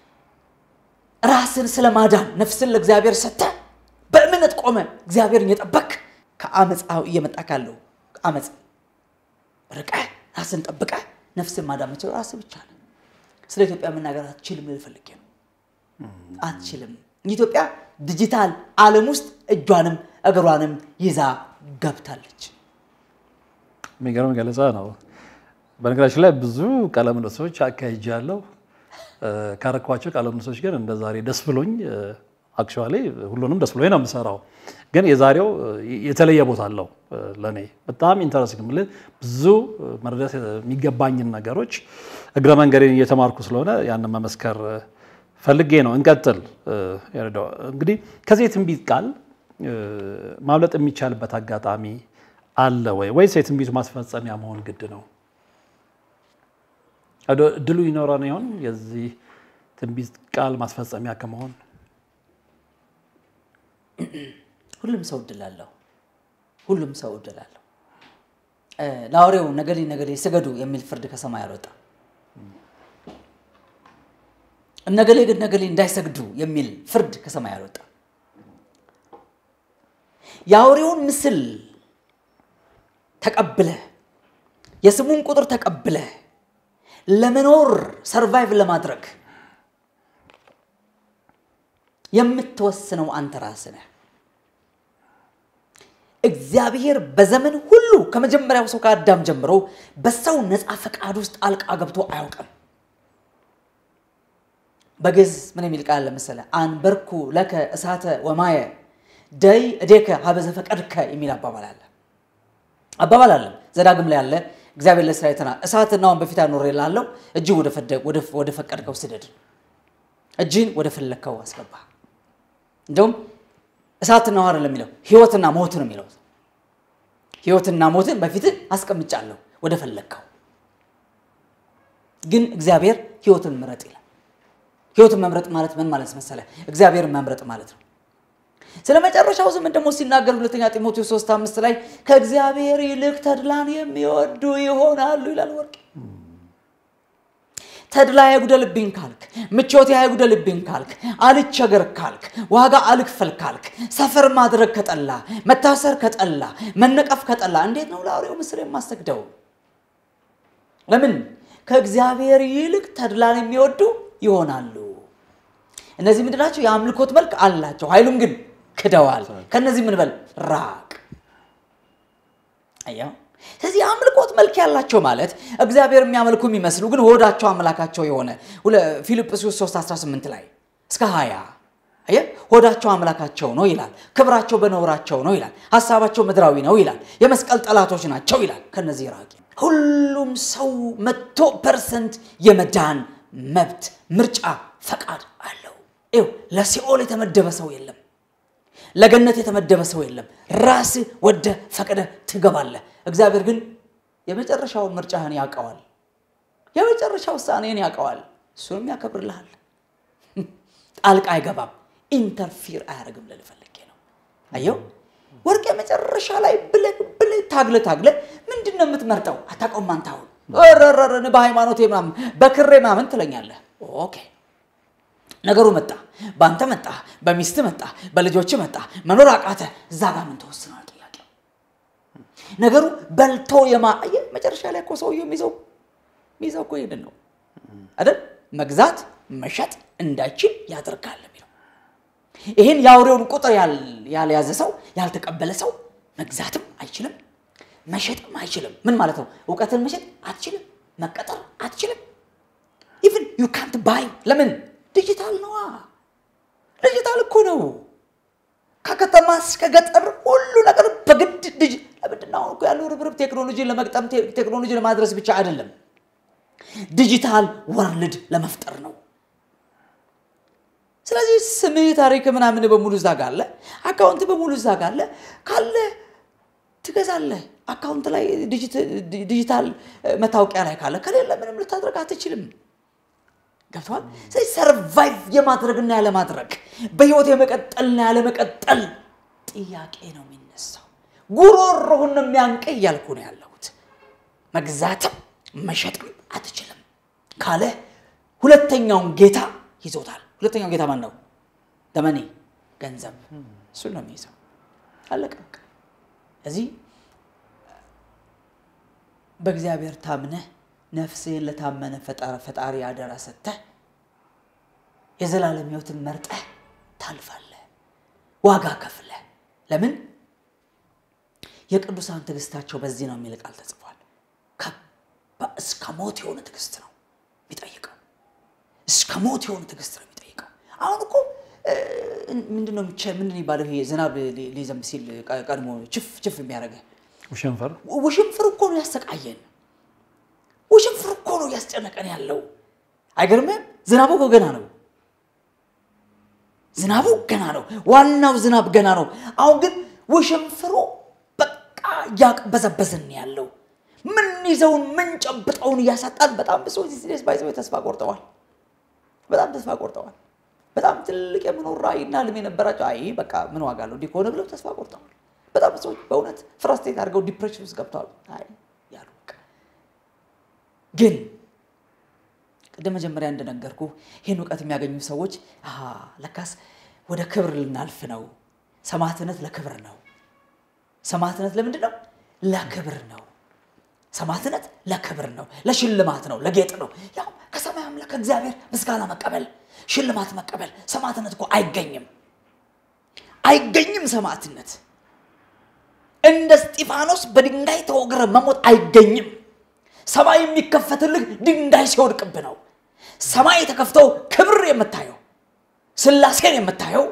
ራስን ስለ ማዳን ነፍስን ለእግዚአብሔር ሰጥተህ በእምነት ቆመ እግዚአብሔርን እየጠበክ ከአመፃ እየመጣ ካለው አመፅ ርቀህ ራስን ጠብቀህ ነፍስን ማዳን የምችለው ራስህ ብቻ ነው። ስለ ኢትዮጵያ መናገር አትችልም ልል ፈልጌ ነው። አትችልም። ኢትዮጵያ ዲጂታል ዓለም ውስጥ እጇንም እግሯንም ይዛ ገብታለች። የሚገርም ገለጻ ነው። በነገራችን ላይ ብዙ ቃለ ምልልሶች አካሂጃለሁ። ካረኳቸው ቃለ ምልልሶች ግን እንደ ዛሬ ደስ ብሎኝ አክቹዋሊ ሁሉንም ደስ ብሎኝ ነው የምሰራው። ግን የዛሬው የተለየ ቦታ አለው ለእኔ በጣም ኢንተረስቲንግ የምልህ ብዙ መረዳት የሚገባኝን ነገሮች እግረ መንገዴን እየተማርኩ ስለሆነ ያንን መመስከር ፈልጌ ነው። እንቀጥል። እንግዲህ ከዚህ የትንቢት ቃል ማምለጥ የሚቻልበት አጋጣሚ አለ ወይ ወይስ የትንቢቱ ማስፈጸሚያ መሆን ግድ ነው? እድሉ ይኖረን ይሆን የዚህ ትንቢት ቃል ማስፈጸሚያ ከመሆን? ሁሉም ሰው እድል አለው። ሁሉም ሰው እድል አለው። ለአውሬው ነገሌ ነገሌ ስገዱ የሚል ፍርድ ከሰማይ አልወጣም። እነገሌ ግን ነገሌ እንዳይሰግዱ የሚል ፍርድ ከሰማይ አልወጣም። የአውሬውን ምስል ተቀብለህ የስሙን ቁጥር ተቀብለህ ለመኖር ሰርቫይቭ ለማድረግ የምትወስነው አንተ ራስህ ነህ። እግዚአብሔር በዘመን ሁሉ ከመጀመሪያው ሰው ከአዳም ጀምሮ በሰው ነፃ ፈቃድ ውስጥ ጣልቃ ገብቶ አያውቅም። በግዕዝ ምን የሚል ቃል ለመሰለ አንበርኩ ለከ እሳተ ወማየ ደይ እዴከ ሀበዘ ፈቀድከ የሚል አባባል አለ አባባል አለ ዘዳግም ላይ አለ። እግዚአብሔር ለእስራኤል ተና እሳትና አሁን በፊት አኖር ላለው እጅ ወደ ፈቀድከው ስደድ፣ እጅን ወደ ፈለግከው አስገባ። እንደውም እሳትና ውሃ አይደለም የሚለው ህይወትና ሞት ነው የሚለው። ህይወትና ሞትን በፊትህ አስቀምጫለሁ ወደ ፈለግከው። ግን እግዚአብሔር ህይወትን ምረጥ ይላል። ህይወትን መምረጥ ማለት ምን ማለት መሰለ? እግዚአብሔርን መምረጥ ማለት ነው። ስለ መጨረሻው ዘመን ደግሞ ሲናገር ሁለተኛ ጢሞቴዎስ 3 አምስት ላይ ከእግዚአብሔር ይልቅ ተድላን የሚወዱ ይሆናሉ ይላል። ወርቅ ተድላ አይጉደልብኝ ካልክ፣ ምቾቴ አይጉደልብኝ ካልክ፣ አልቸገር ካልክ፣ ዋጋ አልክፈል ካልክ፣ ሰፈር ማድረግ ከጠላ፣ መታሰር ከጠላ፣ መነቀፍ ከጠላ እንዴት ነው ለአውሬው ምስል የማሰግደው? ለምን ከእግዚአብሔር ይልቅ ተድላን የሚወዱ ይሆናሉ። እነዚህ ምንድን ናቸው? የአምልኮት መልክ አላቸው፣ ኃይሉም ግን ክደዋል። ከነዚህ ምን በል ራቅ። አየኸው? ስለዚህ የአምልኮት መልክ ያላቸው ማለት እግዚአብሔር የሚያመልኩ የሚመስሉ ግን ሆዳቸው አምላካቸው የሆነ ፊልጵስዩስ 3 18 ላይ እስከ 20 አየህ፣ ሆዳቸው አምላካቸው ነው ይላል። ክብራቸው በነውራቸው ነው ይላል። ሀሳባቸው ምድራዊ ነው ይላል። የመስቀል ጠላቶች ናቸው ይላል። ከነዚህ ራቂ። ሁሉም ሰው መቶ ፐርሰንት የመዳን መብት፣ ምርጫ፣ ፈቃድ አለው። ይኸው ለሲኦል የተመደበ ሰው የለም። ለገነት የተመደበ ሰው የለም። ራስህ ወደ ፈቅደ ትገባለህ። እግዚአብሔር ግን የመጨረሻውን ምርጫህን ያውቀዋል። የመጨረሻ ውሳኔን ያውቀዋል። እሱንም ያከብርልሃል። ጣልቃ አይገባም። ኢንተርፊር አያደርግም ልልህ ፈልጌ ነው። አየው ወርቅ የመጨረሻ ላይ ብለህ ብለህ ታግለህ ታግለህ ምንድን ነው የምትመርጠው? አታውቀውም አንተ አሁን ረረረን በሃይማኖቴ ምናምን በክሬ ምናምን ትለኛለህ። ኦኬ ነገሩ መጣ፣ በአንተ መጣ፣ በሚስት መጣ፣ በልጆች መጣ፣ መኖር አቃተ። እዛ ጋር ምን ተወስኗል? ጥያቄው ነገሩ በልቶ የማ አየህ፣ መጨረሻ ላይ እኮ ሰውየው የሚይዘው የሚይዘው እኮ ይሄንን ነው አይደል? መግዛት መሸጥ እንዳይችል ያደርጋል የሚለው ይህን የአውሬውን ቁጥር ያል- ያልያዘ ሰው ያልተቀበለ ሰው መግዛትም አይችልም መሸጥም አይችልም ምን ማለት ነው እውቀትን መሸጥ አትችልም መቀጠር አትችልም ኢቭን ዩ ካንት ባይ ለምን ዲጂታል ነዋ ዲጂታል እኮ ነው ከከተማ እስከ ገጠር ሁሉ ነገር በግድ ዲጂ ለምንድን ነው አሁን እኮ ያለው ርብርብ ቴክኖሎጂን ለመግጠም ቴ- ቴክኖሎጂ ለማድረስ ብቻ አይደለም ዲጂታል ወርልድ ለመፍጠር ነው ስለዚህ ስምህ ታሪክ ምናምን በሙሉ እዛ ጋር አለ አካውንት በሙሉ እዛ ጋር አለ ካለ ትገዛለህ አካውንት ላይ ዲጂት- ዲጂታል እ፣ መታወቂያ ላይ ካለ ከሌለ ምንም ልታደርግ አትችልም ገብተዋል ስለዚህ ሰርቫይቭ የማድረግና ያለማድረግ በህይወት የመቀጠልና ያለመቀጠል ጥያቄ ነው የሚነሳው ጉሮሮህን ነው የሚያንቅህ እያልኩ ነው ያለሁት መግዛትም መሸጥም አትችልም ካለ ሁለተኛውን ጌታ ይዞታል ሁለተኛው ጌታ ማን ነው ደመኔ ገንዘብ እሱን ነው የሚይዘው አለቀ በቃ እዚህ በእግዚአብሔር ታምነህ ነፍስህን ለታመነ ፈጣ- ፈጣሪ አደራ ሰጥተህ የዘላለም ህይወትን መርጠህ ታልፋለህ ዋጋ ከፍለህ ለምን የቅዱሳን ትዕግስታቸው በዚህ ነው የሚል ቃል ተጽፏል ከባ- እስከ ሞት የሆነ ትዕግስት ነው የሚጠይቀው እስከ ሞት የሆነ ትዕግስት ነው የሚጠይቀው አሁን እኮ እ፣ ምንድን ነው የሚቻ- ምንድን ነው የሚባለው ይሄ ዝናብ ሊ- ሊዘንብ ሲል ቀ- ቀድሞ ችፍ ችፍ የሚያደርገህ ውሽንፈር ውሽንፍር እኮ ነው ያሰቃየን ውሽንፍር እኮ ነው እያስጨነቀን ያለው አይገርምም ዝናቡ እኮ ገና ነው ዝናቡ ገና ነው ዋናው ዝናብ ገና ነው አሁን ግን ውሽንፍሩ በቃ እያቅበዘበዝን ያለው ምን ይዘውን ምን ጨብጠውን እያሳጣን በጣም ብዙ ዚስ ባይዘው ተስፋ ቆርጠዋል በጣም ተስፋ ቆርጠዋል በጣም ትልቅ የመኖር ራዕይና ህልም የነበራቸው አይ በቃ ምን ዋጋ አለው እንዲህ ከሆነ ብለው ተስፋ ቆርጠዋል በጣም ብዙ ሰዎች በእውነት ፍራስትሬት አድርገው ዲፕሬሽን ውስጥ ገብተዋል አይ ያሉ በቃ ግን ቅድም መጀመሪያ እንደነገርኩ ይህን እውቀት የሚያገኙ ሰዎች አሃ ለካስ ወደ ክብር ልናልፍ ነው ሰማዕትነት ለክብር ነው ሰማዕትነት ለምንድን ነው ለክብር ነው ሰማዕትነት ለክብር ነው ለሽልማት ነው ለጌጥ ነው ያው ከሰማይ አምላክ እግዚአብሔር ምስጋና መቀበል ሽልማት መቀበል ሰማዕትነት እኮ አይገኝም አይገኝም ሰማዕትነት እንደ እስጢፋኖስ በድንጋይ ተወግረ መሞት አይገኝም ሰማይ የሚከፈትልህ ድንጋይ ሲወድቅብ ነው ሰማይ የተከፍተው ክብር የምታየው ስላሴን የምታየው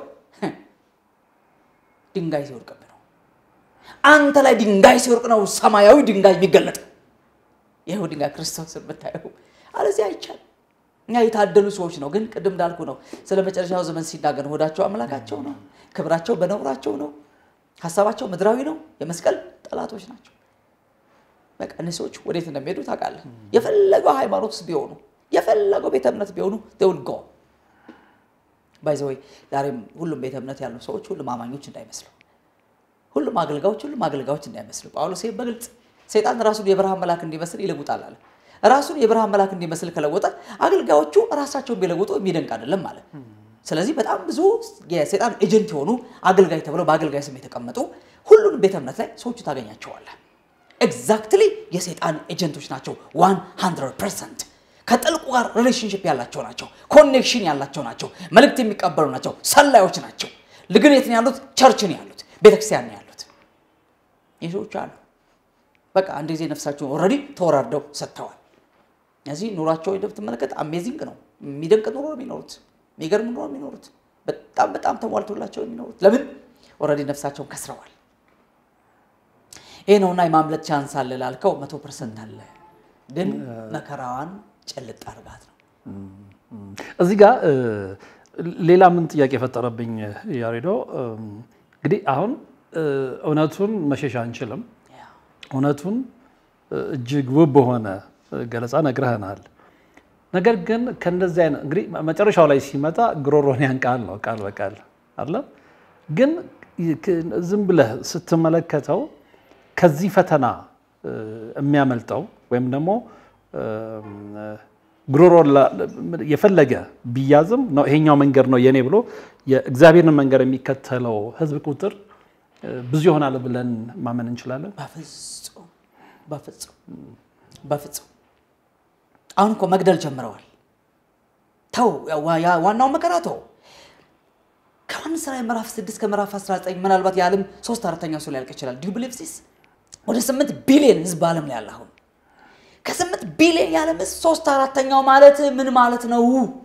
ድንጋይ ሲወድቅብ ነው አንተ ላይ ድንጋይ ሲወድቅ ነው ሰማያዊ ድንጋይ የሚገለጥ ይኸው ድንጋይ ክርስቶስ የምታየው አለዚህ አይቻልም እኛ የታደሉ ሰዎች ነው ግን ቅድም እንዳልኩ ነው ስለ መጨረሻው ዘመን ሲናገር ሆዳቸው አምላካቸው ነው ክብራቸው በነውራቸው ነው ሀሳባቸው ምድራዊ ነው የመስቀል ጠላቶች ናቸው በቃ እነዚህ ሰዎች ወዴት እንደሚሄዱ ታውቃለህ የፈለገው ሃይማኖት ውስጥ ቢሆኑ የፈለገው ቤተ እምነት ቢሆኑ ውል ጎ ባይዘወይ ዛሬም ሁሉም ቤተ እምነት ያሉ ሰዎች ሁሉም አማኞች እንዳይመስሉ ሁሉም አገልጋዮች ሁሉም አገልጋዮች እንዳይመስሉ ጳውሎስ ይህን በግልጽ ሰይጣን ራሱን የብርሃን መልአክ እንዲመስል ይለውጣል አለ ራሱን የብርሃን መልአክ እንዲመስል ከለወጠ አገልጋዮቹ ራሳቸውን ቢለውጡ የሚደንቅ አይደለም ማለት ስለዚህ በጣም ብዙ የሰይጣን ኤጀንት የሆኑ አገልጋይ ተብለው በአገልጋይ ስም የተቀመጡ ሁሉንም ቤተ እምነት ላይ ሰዎቹ ታገኛቸዋለህ ኤግዛክትሊ የሰይጣን ኤጀንቶች ናቸው 100 ፐርሰንት ከጥልቁ ጋር ሪሌሽንሽፕ ያላቸው ናቸው ኮኔክሽን ያላቸው ናቸው መልእክት የሚቀበሉ ናቸው ሰላዮች ናቸው ልግን የት ነው ያሉት ቸርች ነው ያሉት ቤተክርስቲያን ነው ያሉት ይህ ሰዎች አሉ በቃ አንድ ጊዜ ነፍሳቸውን ኦልሬዲ ተወራርደው ሰጥተዋል እዚህ ኑሯቸው ሄደህ ብትመለከት አሜዚንግ ነው የሚደንቅ ኑሮ ነው የሚኖሩት የሚገርም ኑሮ ነው የሚኖሩት በጣም በጣም ተሟልቶላቸው የሚኖሩት ለምን ኦልሬዲ ነፍሳቸውን ከስረዋል ይህ ነውና የማምለጥ ቻንስ አለ ላልከው መቶ ፐርሰንት አለ ግን መከራዋን ጨልጥ አርጋት ነው እዚህ ጋር እ፣ ሌላ ምን ጥያቄ የፈጠረብኝ ያሬዶ እ፣ እንግዲህ አሁን እ፣ እውነቱን መሸሽ አንችልም እውነቱን እ፣ እጅግ ውብ በሆነ እ፣ ገለጻ ነግረህናል ነገር ግን ከእንደዚህ አይነት እንግዲህ መጨረሻው ላይ ሲመጣ ግሮሮን ያንቃል ነው ቃል በቃል አለ ግን ክ- ዝም ብለህ ስትመለከተው ከዚህ ፈተና እ፣ የሚያመልጠው ወይም ደግሞ ጉሮሮ የፈለገ ቢያዝም ነው ይሄኛው መንገድ ነው የኔ ብሎ የእግዚአብሔርን መንገድ የሚከተለው ህዝብ ቁጥር እ፣ ብዙ ይሆናል ብለን ማመን እንችላለን። በፍጹም በፍጹም በፍጹም አሁን እኮ መግደል ጀምረዋል ተው ያ- ዋናው መከራ ተው። ከዮሐንስ ራዕይ ምዕራፍ 6 ከምዕራፍ 19 ምናልባት የዓለም ሶስት አራተኛው ሰው ሊያልቅ ይችላል። ዲዩ ብሊቭ ዚስ? ወደ 8 ቢሊዮን ህዝብ በዓለም ላይ አለ። አሁን ከ8 ቢሊዮን የዓለም ህዝብ ሶስት አራተኛው ማለት ምን ማለት ነው?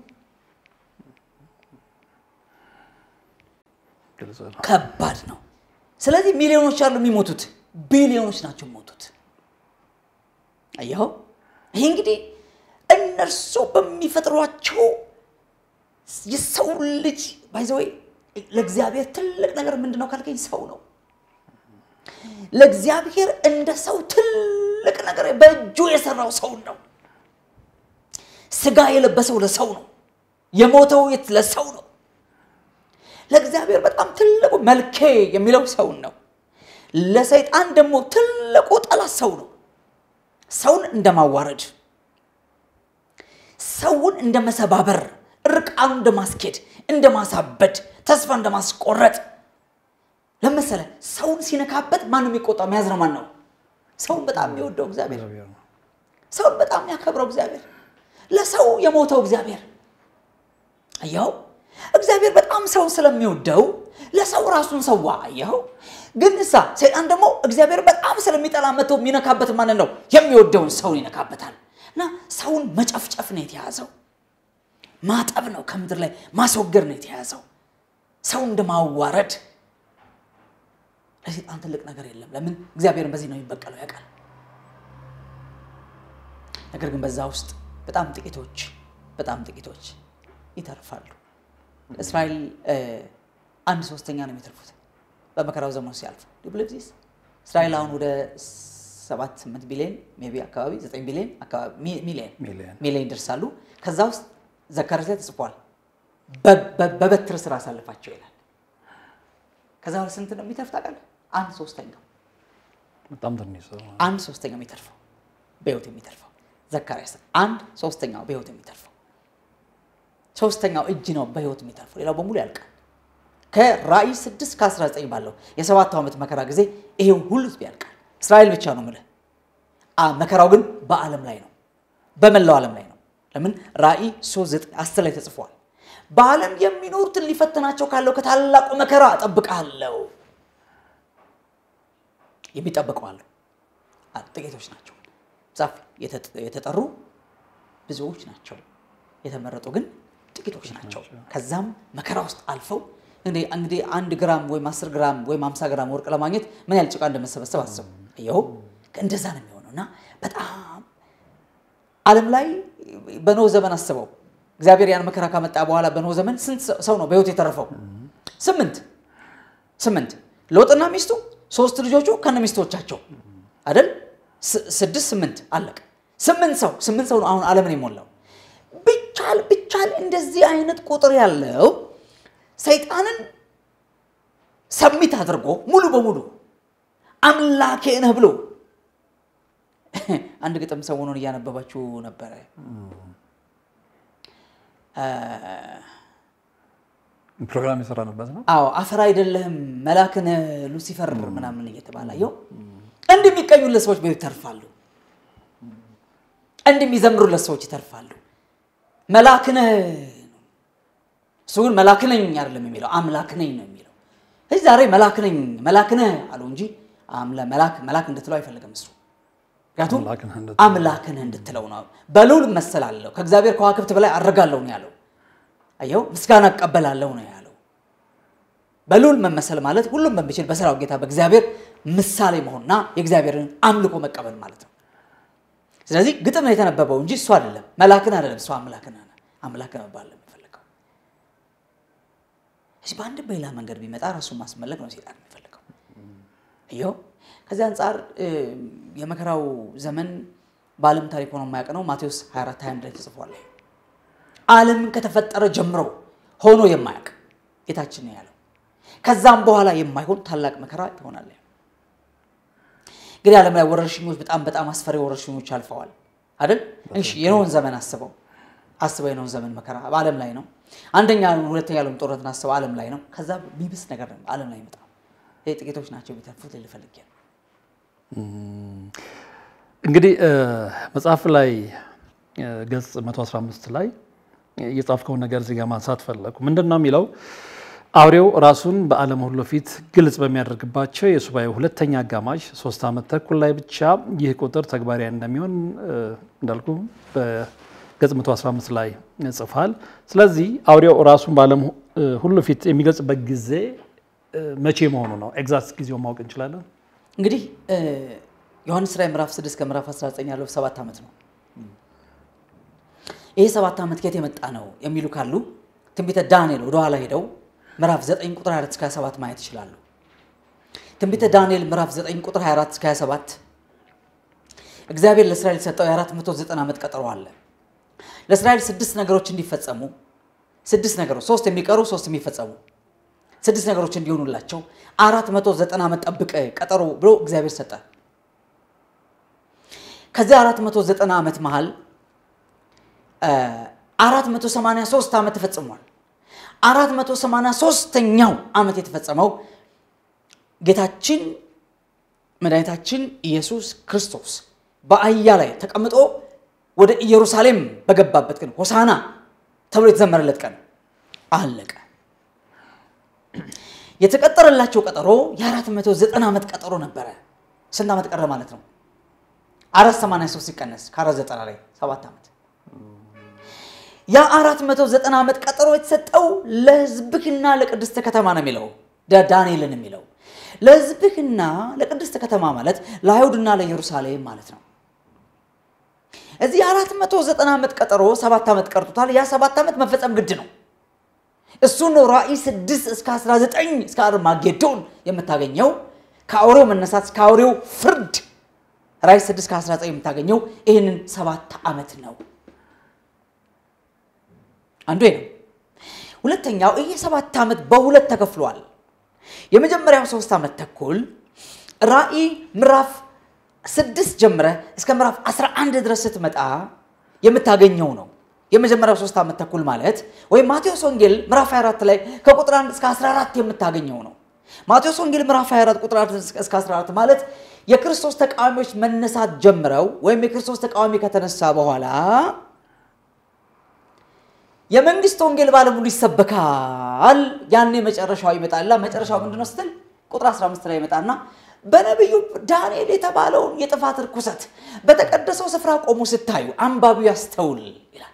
ግልጽ ነው። ከባድ ነው። ስለዚህ ሚሊዮኖች አሉ የሚሞቱት፣ ቢሊዮኖች ናቸው የሚሞቱት። አየኸው? ይሄ እንግዲህ እነርሱ በሚፈጥሯቸው የሰው ልጅ ባይዘወይ ለእግዚአብሔር ትልቅ ነገር ምንድን ነው ካልከኝ ሰው ነው። ለእግዚአብሔር እንደ ሰው ትልቅ ነገር በእጁ የሰራው ሰውን ነው። ስጋ የለበሰው ለሰው ነው። የሞተው የት ለሰው ነው። ለእግዚአብሔር በጣም ትልቁ መልኬ የሚለው ሰውን ነው። ለሰይጣን ደግሞ ትልቁ ጠላት ሰው ነው። ሰውን እንደማዋረድ፣ ሰውን እንደ መሰባበር፣ እርቃኑ እንደማስኬድ፣ እንደማሳበድ፣ ተስፋ እንደማስቆረጥ ለመሰለ ሰውን ሲነካበት ማን ነው የሚቆጣው? የሚያዝነው ማን ነው? ሰውን በጣም የሚወደው እግዚአብሔር፣ እግዚአብሔር ነው። ሰውን በጣም የሚያከብረው እግዚአብሔር፣ ለሰው የሞተው እግዚአብሔር። አየኸው፣ እግዚአብሔር በጣም ሰውን ስለሚወደው ለሰው ራሱን ሰዋ። አየኸው። ግን እሳ ሰይጣን ደግሞ እግዚአብሔር በጣም ስለሚጠላ መጥቶ የሚነካበት ማንን ነው? የሚወደውን ሰውን ይነካበታል። እና ሰውን መጨፍጨፍ ነው የተያዘው፣ ማጠብ ነው ከምድር ላይ ማስወገድ ነው የተያዘው፣ ሰው እንደማዋረድ ለሰይጣን ትልቅ ነገር የለም። ለምን? እግዚአብሔርን በዚህ ነው የሚበቀለው ያውቃል። ነገር ግን በዛ ውስጥ በጣም ጥቂቶች በጣም ጥቂቶች ይተርፋሉ። እስራኤል አንድ ሶስተኛ ነው የሚተርፉት በመከራው ዘመን ሲያልፉ ዲብልብዚስ እስራኤል አሁን ወደ ሰባት ስምንት ቢሊዮን ሜይ ቢ አካባቢ ዘጠኝ ቢሊዮን አካባቢ ሚ- ሚሊዮን ሚሊዮን። ሚሊዮን ይደርሳሉ። ከዛ ውስጥ ዘካርያስ ላይ ተጽፏል በ- በ- በበትር ስራ አሳልፋቸው ይላል። ከዛ በኋላ ስንት ነው የሚተርፍ ታውቃለህ? አንድ ሶስተኛው በጣም ትንሽ ሰው ነው። አንድ ሶስተኛው የሚተርፈው በህይወት የሚተርፈው ዘካርያስ አንድ ሶስተኛው በህይወት የሚተርፈው ሶስተኛው እጅ ነው በህይወት የሚተርፈው ሌላው በሙሉ ያልቃል ከራእይ 6 ከ19 ባለው የሰባቱ ዓመት መከራ ጊዜ ይሄው ሁሉ ህዝብ ያልቃል እስራኤል ብቻ ነው ምልህ አ መከራው ግን በዓለም ላይ ነው በመላው ዓለም ላይ ነው ለምን ራእይ 3 10 ላይ ተጽፏል በዓለም የሚኖሩትን ሊፈትናቸው ካለው ከታላቁ መከራ እጠብቅሃለሁ የሚጠብቀው አሉ አ- ጥቂቶች ናቸው ጻፍ የተጠ- የተጠሩ ብዙዎች ናቸው የተመረጡ ግን ጥቂቶች ናቸው ከዛም መከራ ውስጥ አልፈው እንግዲህ እንግዲህ አንድ ግራም ወይም 10 ግራም ወይም 50 ግራም ወርቅ ለማግኘት ምን ያህል ጭቃ እንደመሰበሰብ አስቡ ይኸው እንደዛ ነው የሚሆነው እና በጣም ዓለም ላይ በኖህ ዘመን አስበው እግዚአብሔር ያን መከራ ካመጣ በኋላ በኖህ ዘመን ስንት ሰው ነው በህይወት የተረፈው ስምንት ስምንት ሎጥና ሚስቱ ሶስት ልጆቹ ከነ ሚስቶቻቸው አይደል ስ- ስድስት ስምንት አለቀ ስምንት ሰው ስምንት ሰው ነው አሁን ዓለምን የሞላው ብቻል ብቻል እንደዚህ አይነት ቁጥር ያለው ሰይጣንን ሰሚት አድርጎ ሙሉ በሙሉ አምላኬ ነህ ብሎ አንድ ግጥም ሰሞኑን እያነበባችሁ ነበረ ፕሮግራም የሰራንበት ነው። አዎ አፈር አይደለህም መላክን ሉሲፈር ምናምን እየተባለ አየው እንዲህ የሚቀኙለት ሰዎች በህይወት ይተርፋሉ እንዲህ የሚዘምሩለት ሰዎች ይተርፋሉ መላክነህ እሱ ግን መላክ ነኝ አይደለም የሚለው አምላክ ነኝ ነው የሚለው እዚህ ዛሬ መላክ ነኝ መላክ ነህ አሉ እንጂ አምለ- መላክ መላክ እንድትለው አይፈልግም እሱ ምክንያቱም አምላክ ነህ እንድትለው። አምላክ ነህ እንድትለው ነው በልዑል እመሰላለሁ ከእግዚአብሔር ከዋክብት በላይ አድርጋለሁ ነው ያለው አየው ምስጋና እቀበላለሁ ነው ያለው በልዑል መመሰል ማለት ሁሉም በሚችል በሰራው ጌታ በእግዚአብሔር ምሳሌ መሆንና የእግዚአብሔርን አምልኮ መቀበል ማለት ነው ስለዚህ ግጥም ነው የተነበበው እንጂ እሱ አይደለም መላክን አይደለም እሱ አምላክን አምላክ መባል ነው የሚፈልገው እዚህ በአንድ በሌላ መንገድ ቢመጣ ራሱን ማስመለክ ነው ሴጣን የሚፈልገው እየው ከዚህ አንጻር እ፣ የመከራው ዘመን በዓለም ታሪክ ሆኖ የማያውቅ ነው ማቴዎስ 24 21 ላይ ተጽፏል ዓለምን ከተፈጠረ ጀምሮ ሆኖ የማያውቅ ጌታችን ነው ያለው ከዛም በኋላ የማይሆን ታላቅ መከራ ይሆናል እንግዲህ ዓለም ላይ ወረርሽኞች በጣም በጣም አስፈሪ ወረርሽኞች አልፈዋል አይደል እሺ የኖህን ዘመን አስበው አስበው የኖህን ዘመን መከራ በዓለም ላይ ነው አንደኛ ሁለተኛ ዓለም ጦርነትን አስበው ዓለም ላይ ነው ከዛ የሚብስ ነገር ነው ዓለም ላይ ይመጣ ይሄ ጥቂቶች ናቸው የሚተርፉት ልፈልግ ነው እንግዲህ እ፣ መጽሐፍ ላይ እ፣ ገጽ 115 ላይ የጻፍከውን ነገር እዚህ ጋር ማንሳት ፈለኩ። ምንድን ነው የሚለው? አውሬው ራሱን በዓለም ሁሉ ፊት ግልጽ በሚያደርግባቸው የሱባኤው ሁለተኛ አጋማሽ ሶስት ዓመት ተኩል ላይ ብቻ ይህ ቁጥር ተግባራዊ እንደሚሆን እንዳልኩ በገጽ 115 ላይ ጽፏል። ስለዚህ አውሬው ራሱን በዓለም ሁሉ ፊት የሚገልጽበት ጊዜ መቼ መሆኑ ነው? ኤግዛክት ጊዜውን ማወቅ እንችላለን? እንግዲህ ዮሐንስ ራዕይ ምዕራፍ 6 ከምዕራፍ 19 ያለው ሰባት ዓመት ነው። ይሄ ሰባት ዓመት ከየት የመጣ ነው የሚሉ ካሉ ትንቢተ ዳንኤል ወደኋላ ሄደው ምዕራፍ 9 ቁጥር 24 እስከ 27 ማየት ይችላሉ። ትንቢተ ዳንኤል ምዕራፍ 9 ቁጥር 24 እስከ 27 እግዚአብሔር ለእስራኤል የሰጠው የ490 ዓመት ቀጠሮ አለ። ለእስራኤል ስድስት ነገሮች እንዲፈጸሙ ስድስት ነገሮች ሶስት የሚቀሩ ሶስት የሚፈጸሙ ስድስት ነገሮች እንዲሆኑላቸው አራት መቶ ዘጠና ዓመት ጠብቀ ቀጠሮ ብሎ እግዚአብሔር ሰጠ። ከዚህ አራት መቶ ዘጠና ዓመት መሃል አራት መቶ ሰማንያ ሦስት ዓመት ተፈጽሟል። አራት መቶ ሰማንያ ሦስተኛው ዓመት የተፈጸመው ጌታችን መድኃኒታችን ኢየሱስ ክርስቶስ በአህያ ላይ ተቀምጦ ወደ ኢየሩሳሌም በገባበት ቀን ሆሳና ተብሎ የተዘመረለት ቀን አለቀ። የተቀጠረላቸው ቀጠሮ የአራት መቶ ዘጠና ዓመት ቀጠሮ ነበረ። ስንት ዓመት ቀረ ማለት ነው? አራት ሰማንያ ሶስት ሲቀነስ ከአራት ዘጠና ላይ ሰባት ዓመት። ያ አራት መቶ ዘጠና ዓመት ቀጠሮ የተሰጠው ለሕዝብህና ለቅድስተ ከተማ ነው የሚለው ዳንኤልን የሚለው ለሕዝብህና ለቅድስተ ከተማ ማለት ለአይሁድና ለኢየሩሳሌም ማለት ነው። እዚህ የአራት መቶ ዘጠና ዓመት ቀጠሮ ሰባት ዓመት ቀርቶታል። ያ ሰባት ዓመት መፈጸም ግድ ነው። እሱ ነው ራእይ 6 እስከ 19 እስከ አርማጌዶን የምታገኘው ከአውሬው መነሳት እስከ አውሬው ፍርድ ራእይ 6 እስከ 19 የምታገኘው ይህንን ሰባት ዓመት ነው። አንዱ ነው። ሁለተኛው ይሄ ሰባት ዓመት በሁለት ተከፍሏል። የመጀመሪያው ሶስት ዓመት ተኩል ራእይ ምዕራፍ ስድስት ጀምረ እስከ ምዕራፍ 11 ድረስ ስትመጣ የምታገኘው ነው። የመጀመሪያው ሶስት ዓመት ተኩል ማለት ወይም ማቴዎስ ወንጌል ምዕራፍ 24 ላይ ከቁጥር 1 እስከ 14 የምታገኘው ነው። ማቴዎስ ወንጌል ምዕራፍ 24 ቁጥር 1 እስከ 14 ማለት የክርስቶስ ተቃዋሚዎች መነሳት ጀምረው ወይም የክርስቶስ ተቃዋሚ ከተነሳ በኋላ የመንግስት ወንጌል ባለሙሉ ይሰበካል። ያኔ መጨረሻው ይመጣላ። መጨረሻው ምንድነው ስትል ቁጥር 15 ላይ ይመጣና በነቢዩ ዳንኤል የተባለውን የጥፋት ርኩሰት በተቀደሰው ስፍራ ቆሞ ስታዩ አንባቢው ያስተውል ይላል።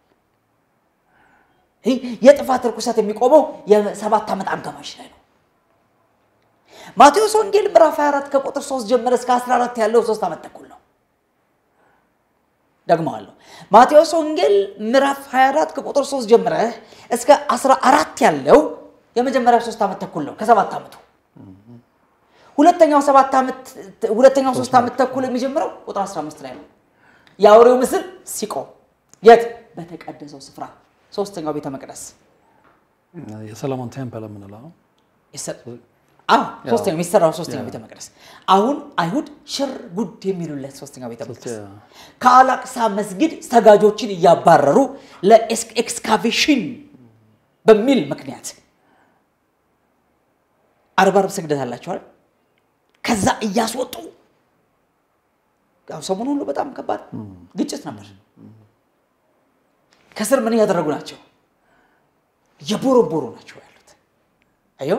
ይህ የጥፋት ርኩሰት የሚቆመው የሰባት ዓመት አጋማሽ ላይ ነው። ማቴዎስ ወንጌል ምዕራፍ 24 ከቁጥር 3 ጀምረ እስከ 14 ያለው ሶስት ዓመት ተኩል ነው። ደግመዋለሁ። ማቴዎስ ወንጌል ምዕራፍ 24 ከቁጥር 3 ጀምረ እስከ 14 ያለው የመጀመሪያው ሶስት ዓመት ተኩል ነው ከሰባት ዓመቱ ሁለተኛው ሰባት ዓመት ሁለተኛው ሶስት ዓመት ተኩል የሚጀምረው ቁጥር 15 ላይ ነው። የአውሬው ምስል ሲቆም የት? በተቀደሰው ስፍራ ሶስተኛው ቤተ መቅደስ የሰለሞን ቴምፕል የምንለው አዎ፣ ሶስተኛው የሚሰራው ሶስተኛው ቤተ መቅደስ አሁን አይሁድ ሽር ጉድ የሚሉለት ሶስተኛው ቤተ መቅደስ ከአላቅሳ መስጊድ ሰጋጆችን እያባረሩ ለኤክስካቬሽን በሚል ምክንያት አርባ አርብ ስግደት አላቸዋል። ከዛ እያስወጡ ያው ሰሞኑን ሁሉ በጣም ከባድ ግጭት ነበር። ከስር ምን እያደረጉ ናቸው? የቦረቦሩ ናቸው ያሉት። አየው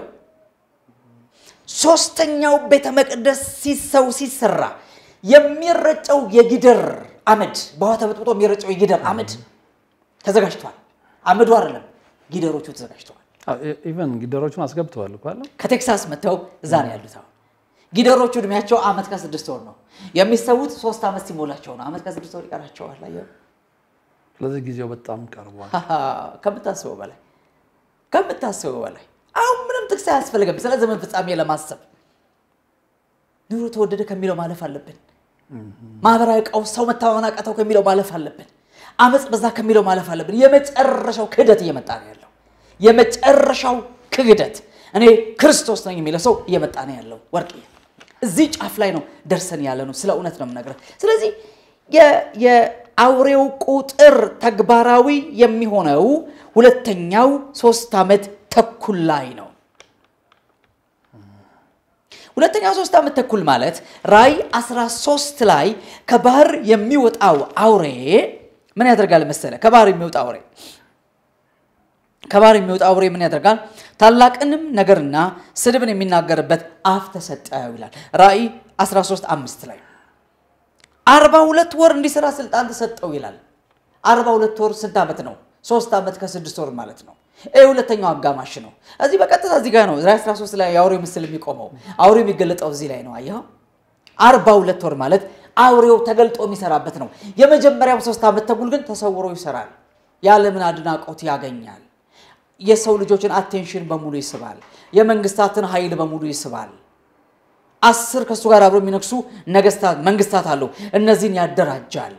ሶስተኛው ቤተ መቅደስ ሲሰው ሲሰራ የሚረጨው የጊደር አመድ በውሃ ተበጥብጦ የሚረጨው የጊደር አመድ ተዘጋጅቷል። አመዱ አይደለም ጊደሮቹ ተዘጋጅተዋል። ኢቨን ጊደሮቹን አስገብተዋል እኮ አለ። ከቴክሳስ መጥተው እዛ ነው ያሉት። አሁን ጊደሮቹ እድሜያቸው አመት ከስድስት ወር ነው። የሚሰዉት ሶስት ዓመት ሲሞላቸው ነው። አመት ከስድስት ወር ይቀራቸዋል። አየው ስለዚህ ጊዜው በጣም ቀርቧል። ከምታስበው በላይ ከምታስበው በላይ አሁን ምንም ጥቅስ አያስፈልግም። ስለ ዘመን ፍጻሜ ለማሰብ ኑሮ ተወደደ ከሚለው ማለፍ አለብን። ማህበራዊ ቀውስ፣ ሰው መተማመን አቃተው ከሚለው ማለፍ አለብን። አመፅ በዛ ከሚለው ማለፍ አለብን። የመጨረሻው ክህደት እየመጣ ነው ያለው። የመጨረሻው ክህደት እኔ ክርስቶስ ነኝ የሚለው ሰው እየመጣ ነው ያለው። ወርቅ እዚህ ጫፍ ላይ ነው ደርሰን ያለ ነው። ስለ እውነት ነው የምነግርህ። ስለዚህ የአውሬው ቁጥር ተግባራዊ የሚሆነው ሁለተኛው ሶስት ዓመት ተኩል ላይ ነው። ሁለተኛው ሶስት ዓመት ተኩል ማለት ራእይ 13 ላይ ከባህር የሚወጣው አውሬ ምን ያደርጋል መሰለ? ከባህር የሚወጣ አውሬ ከባህር የሚወጣ አውሬ ምን ያደርጋል? ታላቅንም ነገርና ስድብን የሚናገርበት አፍ ተሰጠው ይላል ራእይ 13 አምስት ላይ አርባ ሁለት ወር እንዲሰራ ስልጣን ተሰጠው ይላል። አርባ ሁለት ወር ስንት ዓመት ነው? ሶስት ዓመት ከስድስት ወር ማለት ነው። ይህ ሁለተኛው አጋማሽ ነው። እዚህ በቀጥታ እዚህ ጋር ነው ራዕይ 13 ላይ የአውሬው ምስል የሚቆመው አውሬው የሚገለጠው እዚህ ላይ ነው። አየኸው? አርባ ሁለት ወር ማለት አውሬው ተገልጦ የሚሰራበት ነው። የመጀመሪያው ሶስት ዓመት ተኩል ግን ተሰውሮ ይሰራል። የዓለምን አድናቆት ያገኛል። የሰው ልጆችን አቴንሽን በሙሉ ይስባል። የመንግስታትን ኃይል በሙሉ ይስባል። አስር ከእሱ ጋር አብሮ የሚነግሱ ነገስታት መንግስታት አሉ። እነዚህን ያደራጃል።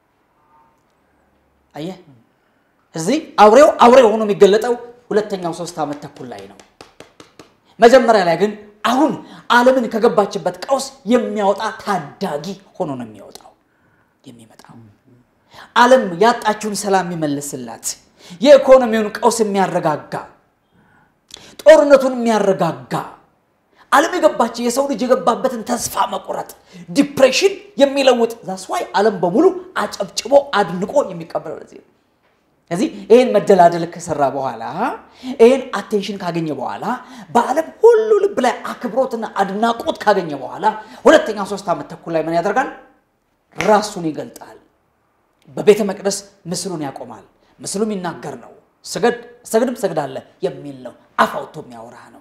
አየህ እዚህ አውሬው አውሬ ሆኖ የሚገለጠው ሁለተኛው ሶስት ዓመት ተኩል ላይ ነው። መጀመሪያ ላይ ግን አሁን ዓለምን ከገባችበት ቀውስ የሚያወጣ ታዳጊ ሆኖ ነው የሚወጣው የሚመጣው ዓለም ያጣችውን ሰላም የሚመልስላት የኢኮኖሚውን ቀውስ የሚያረጋጋ ጦርነቱን የሚያረጋጋ ዓለም የገባች የሰው ልጅ የገባበትን ተስፋ መቁረጥ ዲፕሬሽን የሚለውጥ ዛስዋይ ዓለም በሙሉ አጨብጭቦ አድንቆ የሚቀበለው ለዚህ ነው። ስለዚህ ይህን መደላደል ከሰራ በኋላ ይህን አቴንሽን ካገኘ በኋላ በዓለም ሁሉ ልብ ላይ አክብሮትና አድናቆት ካገኘ በኋላ ሁለተኛ ሶስት ዓመት ተኩል ላይ ምን ያደርጋል? ራሱን ይገልጣል። በቤተ መቅደስ ምስሉን ያቆማል። ምስሉ የሚናገር ነው። ስገድ ሰግድም ሰግዳለ የሚል ነው። አፍ አውጥቶ የሚያወራ ነው።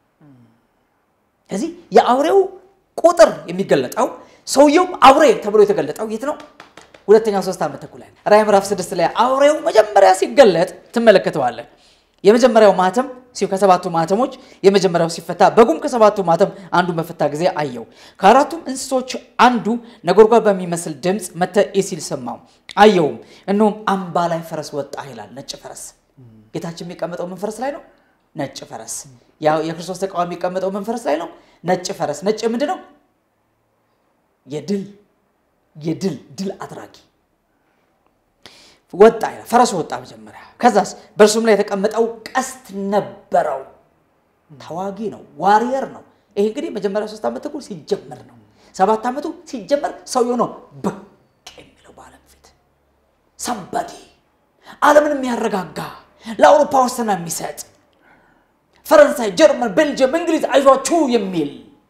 ስለዚህ የአውሬው ቁጥር የሚገለጠው ሰውየውም አውሬ ተብሎ የተገለጠው የት ነው? ሁለተኛው ሶስት ዓመት ተኩል ላይ ራዕይ ምዕራፍ ስድስት ላይ አውሬው መጀመሪያ ሲገለጥ ትመለከተዋለህ። የመጀመሪያው ማተም ከሰባቱ ማተሞች የመጀመሪያው ሲፈታ በጉም ከሰባቱ ማተም አንዱ በፈታ ጊዜ አየው። ከአራቱም እንስሶች አንዱ ነጎድጓድ በሚመስል ድምፅ መተ ሲል ሰማው። አየውም፣ እነሆም አምባ ላይ ፈረስ ወጣ ይላል። ነጭ ፈረስ። ጌታችን የሚቀመጠው ምን ፈረስ ላይ ነው? ነጭ ፈረስ። ያው የክርስቶስ ተቃዋሚ የሚቀመጠው ምን ፈረስ ላይ ነው? ነጭ ፈረስ። ነጭ ምንድን ነው? የድል የድል ድል አድራጊ ወጣ ይላል። ፈረሱ ወጣ መጀመሪያ። ከዛስ በእርሱም ላይ የተቀመጠው ቀስት ነበረው። ተዋጊ ነው፣ ዋሪየር ነው። ይሄ እንግዲህ መጀመሪያ ሶስት ዓመት ተኩል ሲጀመር ነው። ሰባት ዓመቱ ሲጀመር ሰውየው ነው ብቅ የሚለው በዓለም ፊት ሰንበዲ ዓለምን የሚያረጋጋ ለአውሮፓ ዋስትና የሚሰጥ ፈረንሳይ፣ ጀርመን፣ ቤልጅየም፣ እንግሊዝ አይዟችሁ የሚል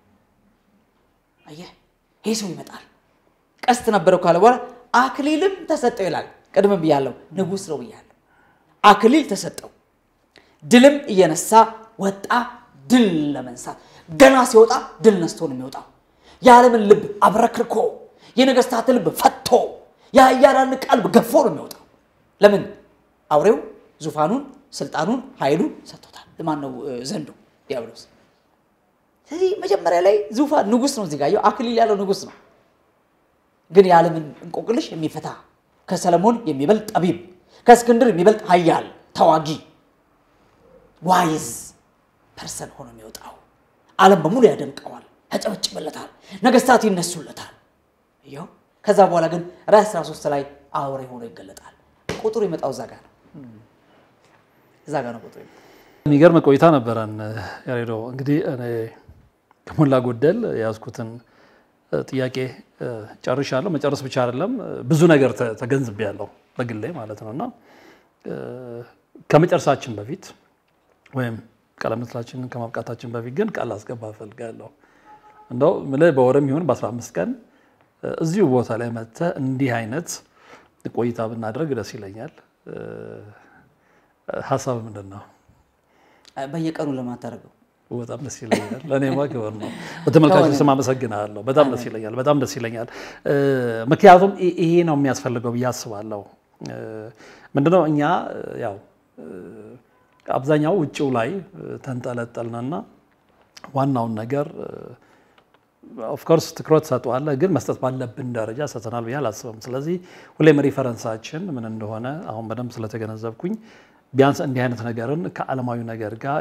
አየህ፣ ይሄ ሰው ይመጣል። ቀስት ነበረው ካለ በኋላ አክሊልም ተሰጠው ይላል። ቅድም ብያለሁ፣ ንጉሥ ነው ብያለሁ። አክሊል ተሰጠው፣ ድልም እየነሳ ወጣ። ድል ለመንሳት ገና ሲወጣ ድል ነስቶ ነው የሚወጣው። የዓለምን ልብ አብረክርኮ የነገስታት ልብ ፈቶ የኃያላን ቀልብ ገፎ ነው የሚወጣው። ለምን? አውሬው ዙፋኑን፣ ስልጣኑን፣ ኃይሉን ሰጥቶታል። ማን ነው? ዘንዶ ዲያብሎስ። ስለዚህ መጀመሪያ ላይ ዙፋን ንጉሥ ነው። እዚህ ጋር አክሊል ያለው ንጉሥ ነው። ግን የዓለምን እንቆቅልሽ የሚፈታ ከሰለሞን የሚበልጥ ጠቢብ፣ ከእስክንድር የሚበልጥ ኃያል ተዋጊ ዋይዝ ፐርሰን ሆኖ የሚወጣው ዓለም በሙሉ ያደንቀዋል፣ ያጨበጭበለታል፣ ነገስታት ይነሱለታል። ይኸው ከዛ በኋላ ግን ራዕይ 13 ላይ አውሬ ሆኖ ይገለጣል። ቁጥሩ ይመጣው እዛ ጋር ነው፣ እዛ ጋር ነው ቁጥሩ። የሚገርም ቆይታ ነበረን ያሬዶ። እንግዲህ እኔ ከሞላ ጎደል የያዝኩትን ጥያቄ ጨርሻለሁ። መጨረስ ብቻ አይደለም ብዙ ነገር ተገንዝቤያለሁ በግሌ ማለት ነው እና ከመጨረሳችን በፊት ወይም ቃለ ምልልሳችንን ከማብቃታችን በፊት ግን ቃል አስገባ እፈልጋለሁ። እንደው ምልህ በወርም ይሁን በ15 ቀን እዚሁ ቦታ ላይ መጥተህ እንዲህ አይነት ቆይታ ብናደርግ ደስ ይለኛል። ሀሳብ ምንድን ነው? በየቀኑ ለማታደርገው በጣም ደስ ይለኛል። ለእኔማ ክብር ነው። በተመልካቾች ስም አመሰግናለሁ። በጣም ደስ ይለኛል። በጣም ደስ ይለኛል። ምክንያቱም ይሄ ነው የሚያስፈልገው ብዬ አስባለሁ። ምንድነው እኛ ያው አብዛኛው ውጭው ላይ ተንጠለጠልንና ዋናውን ነገር ኦፍኮርስ ትኩረት ሰጠዋለህ፣ ግን መስጠት ባለብን ደረጃ ሰተናል ብዬ አላስብም። ስለዚህ ሁሌም ሪፈረንሳችን ምን እንደሆነ አሁን በደንብ ስለተገነዘብኩኝ ቢያንስ እንዲህ አይነት ነገርን ከዓለማዊ ነገር ጋር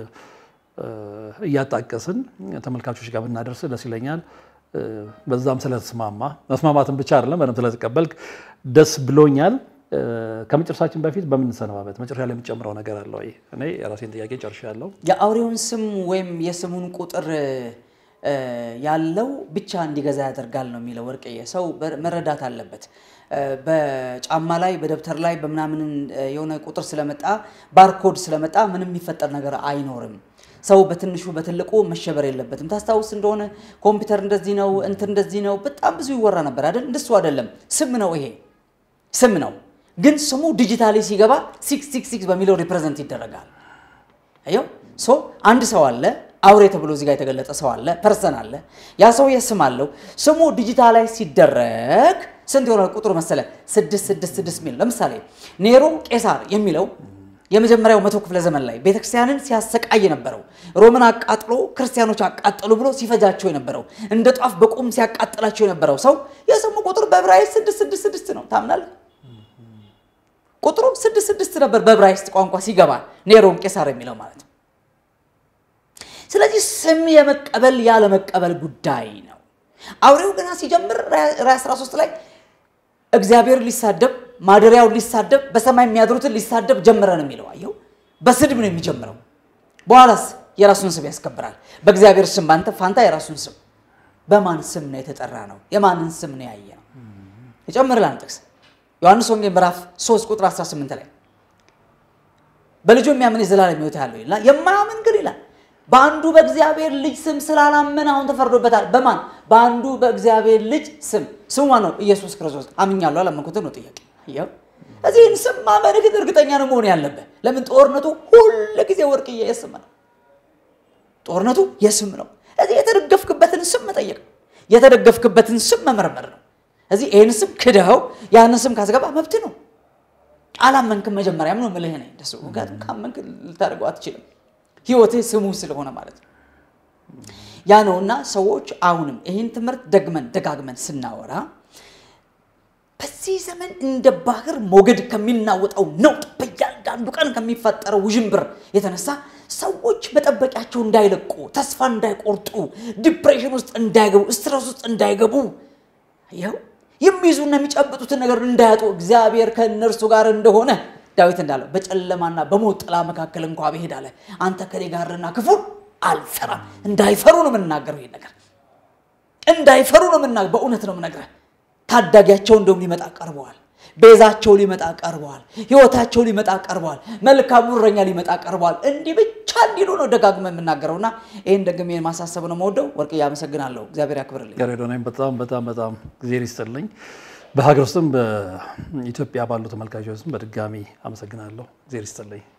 እያጣቀስን ተመልካቾች ጋር ብናደርስ ደስ ይለኛል። በዛም ስለተስማማ መስማማትን ብቻ አይደለም በደንብ ስለተቀበልክ ደስ ብሎኛል። ከመጨረሳችን በፊት በምንሰነባበት መጨረሻ ላይ የምጨምረው ነገር አለ ወይ? እኔ የራሴን ጥያቄ ጨርሻለሁ። የአውሬውን ስም ወይም የስሙን ቁጥር ያለው ብቻ እንዲገዛ ያደርጋል ነው የሚለው ወርቅዬ። ሰው መረዳት አለበት። እ፣ በጫማ ላይ በደብተር ላይ በምናምን እ፣ የሆነ ቁጥር ስለመጣ ባርኮድ ስለመጣ ምንም የሚፈጠር ነገር አይኖርም። ሰው በትንሹ በትልቁ መሸበር የለበትም። ታስታውስ እንደሆነ ኮምፒውተር እንደዚህ ነው እንትን እንደዚህ ነው በጣም ብዙ ይወራ ነበር አይደል? እንደሱ አይደለም። ስም ነው ይሄ ስም ነው። ግን ስሙ ዲጂታሊ ሲገባ ሲክስ ሲክስ ሲክስ በሚለው ሪፕሬዘንት ይደረጋል። አየው ሶ አንድ ሰው አለ አውሬ ተብሎ እዚህ ጋር የተገለጠ ሰው አለ ፐርሰን አለ ያ ሰውዬ ስም አለው ስሙ ዲጂታላይዝ ሲደረግ ስንት ይሆናል ቁጥሩ መሰለ ስድስት ስድስት ስድስት ሚል ለምሳሌ ኔሮ ቄሳር የሚለው የመጀመሪያው መቶ ክፍለ ዘመን ላይ ቤተክርስቲያንን ሲያሰቃይ የነበረው ሮምን አቃጥሎ ክርስቲያኖች አቃጠሉ ብሎ ሲፈጃቸው የነበረው እንደ ጧፍ በቁም ሲያቃጥላቸው የነበረው ሰው የስሙ ቁጥር በዕብራይስጥ ስድስት ስድስት ስድስት ነው ታምናለህ ቁጥሩ ስድስት ስድስት ነበር በዕብራይስጥ ቋንቋ ሲገባ ኔሮን ቄሳር የሚለው ማለት ነው ስለዚህ ስም የመቀበል ያለመቀበል ጉዳይ ነው አውሬው ገና ሲጀምር ራዕይ 13 ላይ እግዚአብሔር ሊሳደብ ማደሪያውን ሊሳደብ በሰማይ የሚያድሩትን ሊሳደብ ጀመረ ነው የሚለው አየው በስድብ ነው የሚጀምረው በኋላስ የራሱን ስም ያስከብራል በእግዚአብሔር ስም በአንተ ፋንታ የራሱን ስም በማን ስም ነው የተጠራ ነው የማንን ስም ነው ያየ ነው የጨምር ጥቅስ ዮሐንስ ወንጌል ምዕራፍ 3 ቁጥር 18 ላይ በልጁ የሚያምን የዘላለም ሕይወት ያለው ይላል የማያምን ግን ይላል በአንዱ በእግዚአብሔር ልጅ ስም ስላላመን አሁን ተፈርዶበታል በማን በአንዱ በእግዚአብሔር ልጅ ስም ስሙ ማን ነው ኢየሱስ ክርስቶስ አምኛለሁ አላመንኩትም ነው ጥያቄ ይኸው እዚህን ስም ማመን ግን እርግጠኛ ነው መሆን ያለብህ ለምን ጦርነቱ ሁል ጊዜ ወርቅዬ የስም ነው ጦርነቱ የስም ነው እዚህ የተደገፍክበትን ስም መጠየቅ የተደገፍክበትን ስም መመርመር ነው እዚህ ይህን ስም ክደኸው ያንን ስም ካስገባ መብት ነው አላመንክም መጀመሪያም ነው ምልህ ነኝ ደስ ምክንያቱም ካመንክ ልታደርገው አትችልም ህይወትህ ስሙ ስለሆነ ማለት ነው ያ ነውና ሰዎች አሁንም ይህን ትምህርት ደግመን ደጋግመን ስናወራ በዚህ ዘመን እንደ ባህር ሞገድ ከሚናወጠው ነውጥ በእያንዳንዱ ቀን ከሚፈጠረው ውዥንብር የተነሳ ሰዎች መጠበቂያቸው እንዳይለቁ ተስፋ እንዳይቆርጡ ዲፕሬሽን ውስጥ እንዳይገቡ ስትረስ ውስጥ እንዳይገቡ ይኸው የሚይዙና የሚጨብጡትን ነገር እንዳያጡ እግዚአብሔር ከእነርሱ ጋር እንደሆነ ዳዊት እንዳለው በጨለማና በሞት ጥላ መካከል እንኳ ብሄድ አለ አንተ ከኔ ጋርና ክፉን አልፈራም እንዳይፈሩ ነው የምናገረው ይህ ነገር እንዳይፈሩ ነው ምና በእውነት ነው የምነግርህ ታዳጊያቸው እንደውም ሊመጣ ቀርበዋል ቤዛቸው ሊመጣ ቀርበዋል ህይወታቸው ሊመጣ ቀርበዋል መልካሙ እረኛ ሊመጣ ቀርበዋል እንዲህ ብቻ እንዲሉ ነው ደጋግመ የምናገረውና ይህን ደግሜ ማሳሰብ ነው መወደው ወርቅ አመሰግናለሁ እግዚአብሔር ያክብርልኝ ያሬዶ ነኝ። በጣም በጣም በጣም ጊዜ ይስጥልኝ። በሀገር ውስጥም በኢትዮጵያ ባሉ ተመልካቾች ስም በድጋሚ አመሰግናለሁ። ጊዜ ይስጥልኝ።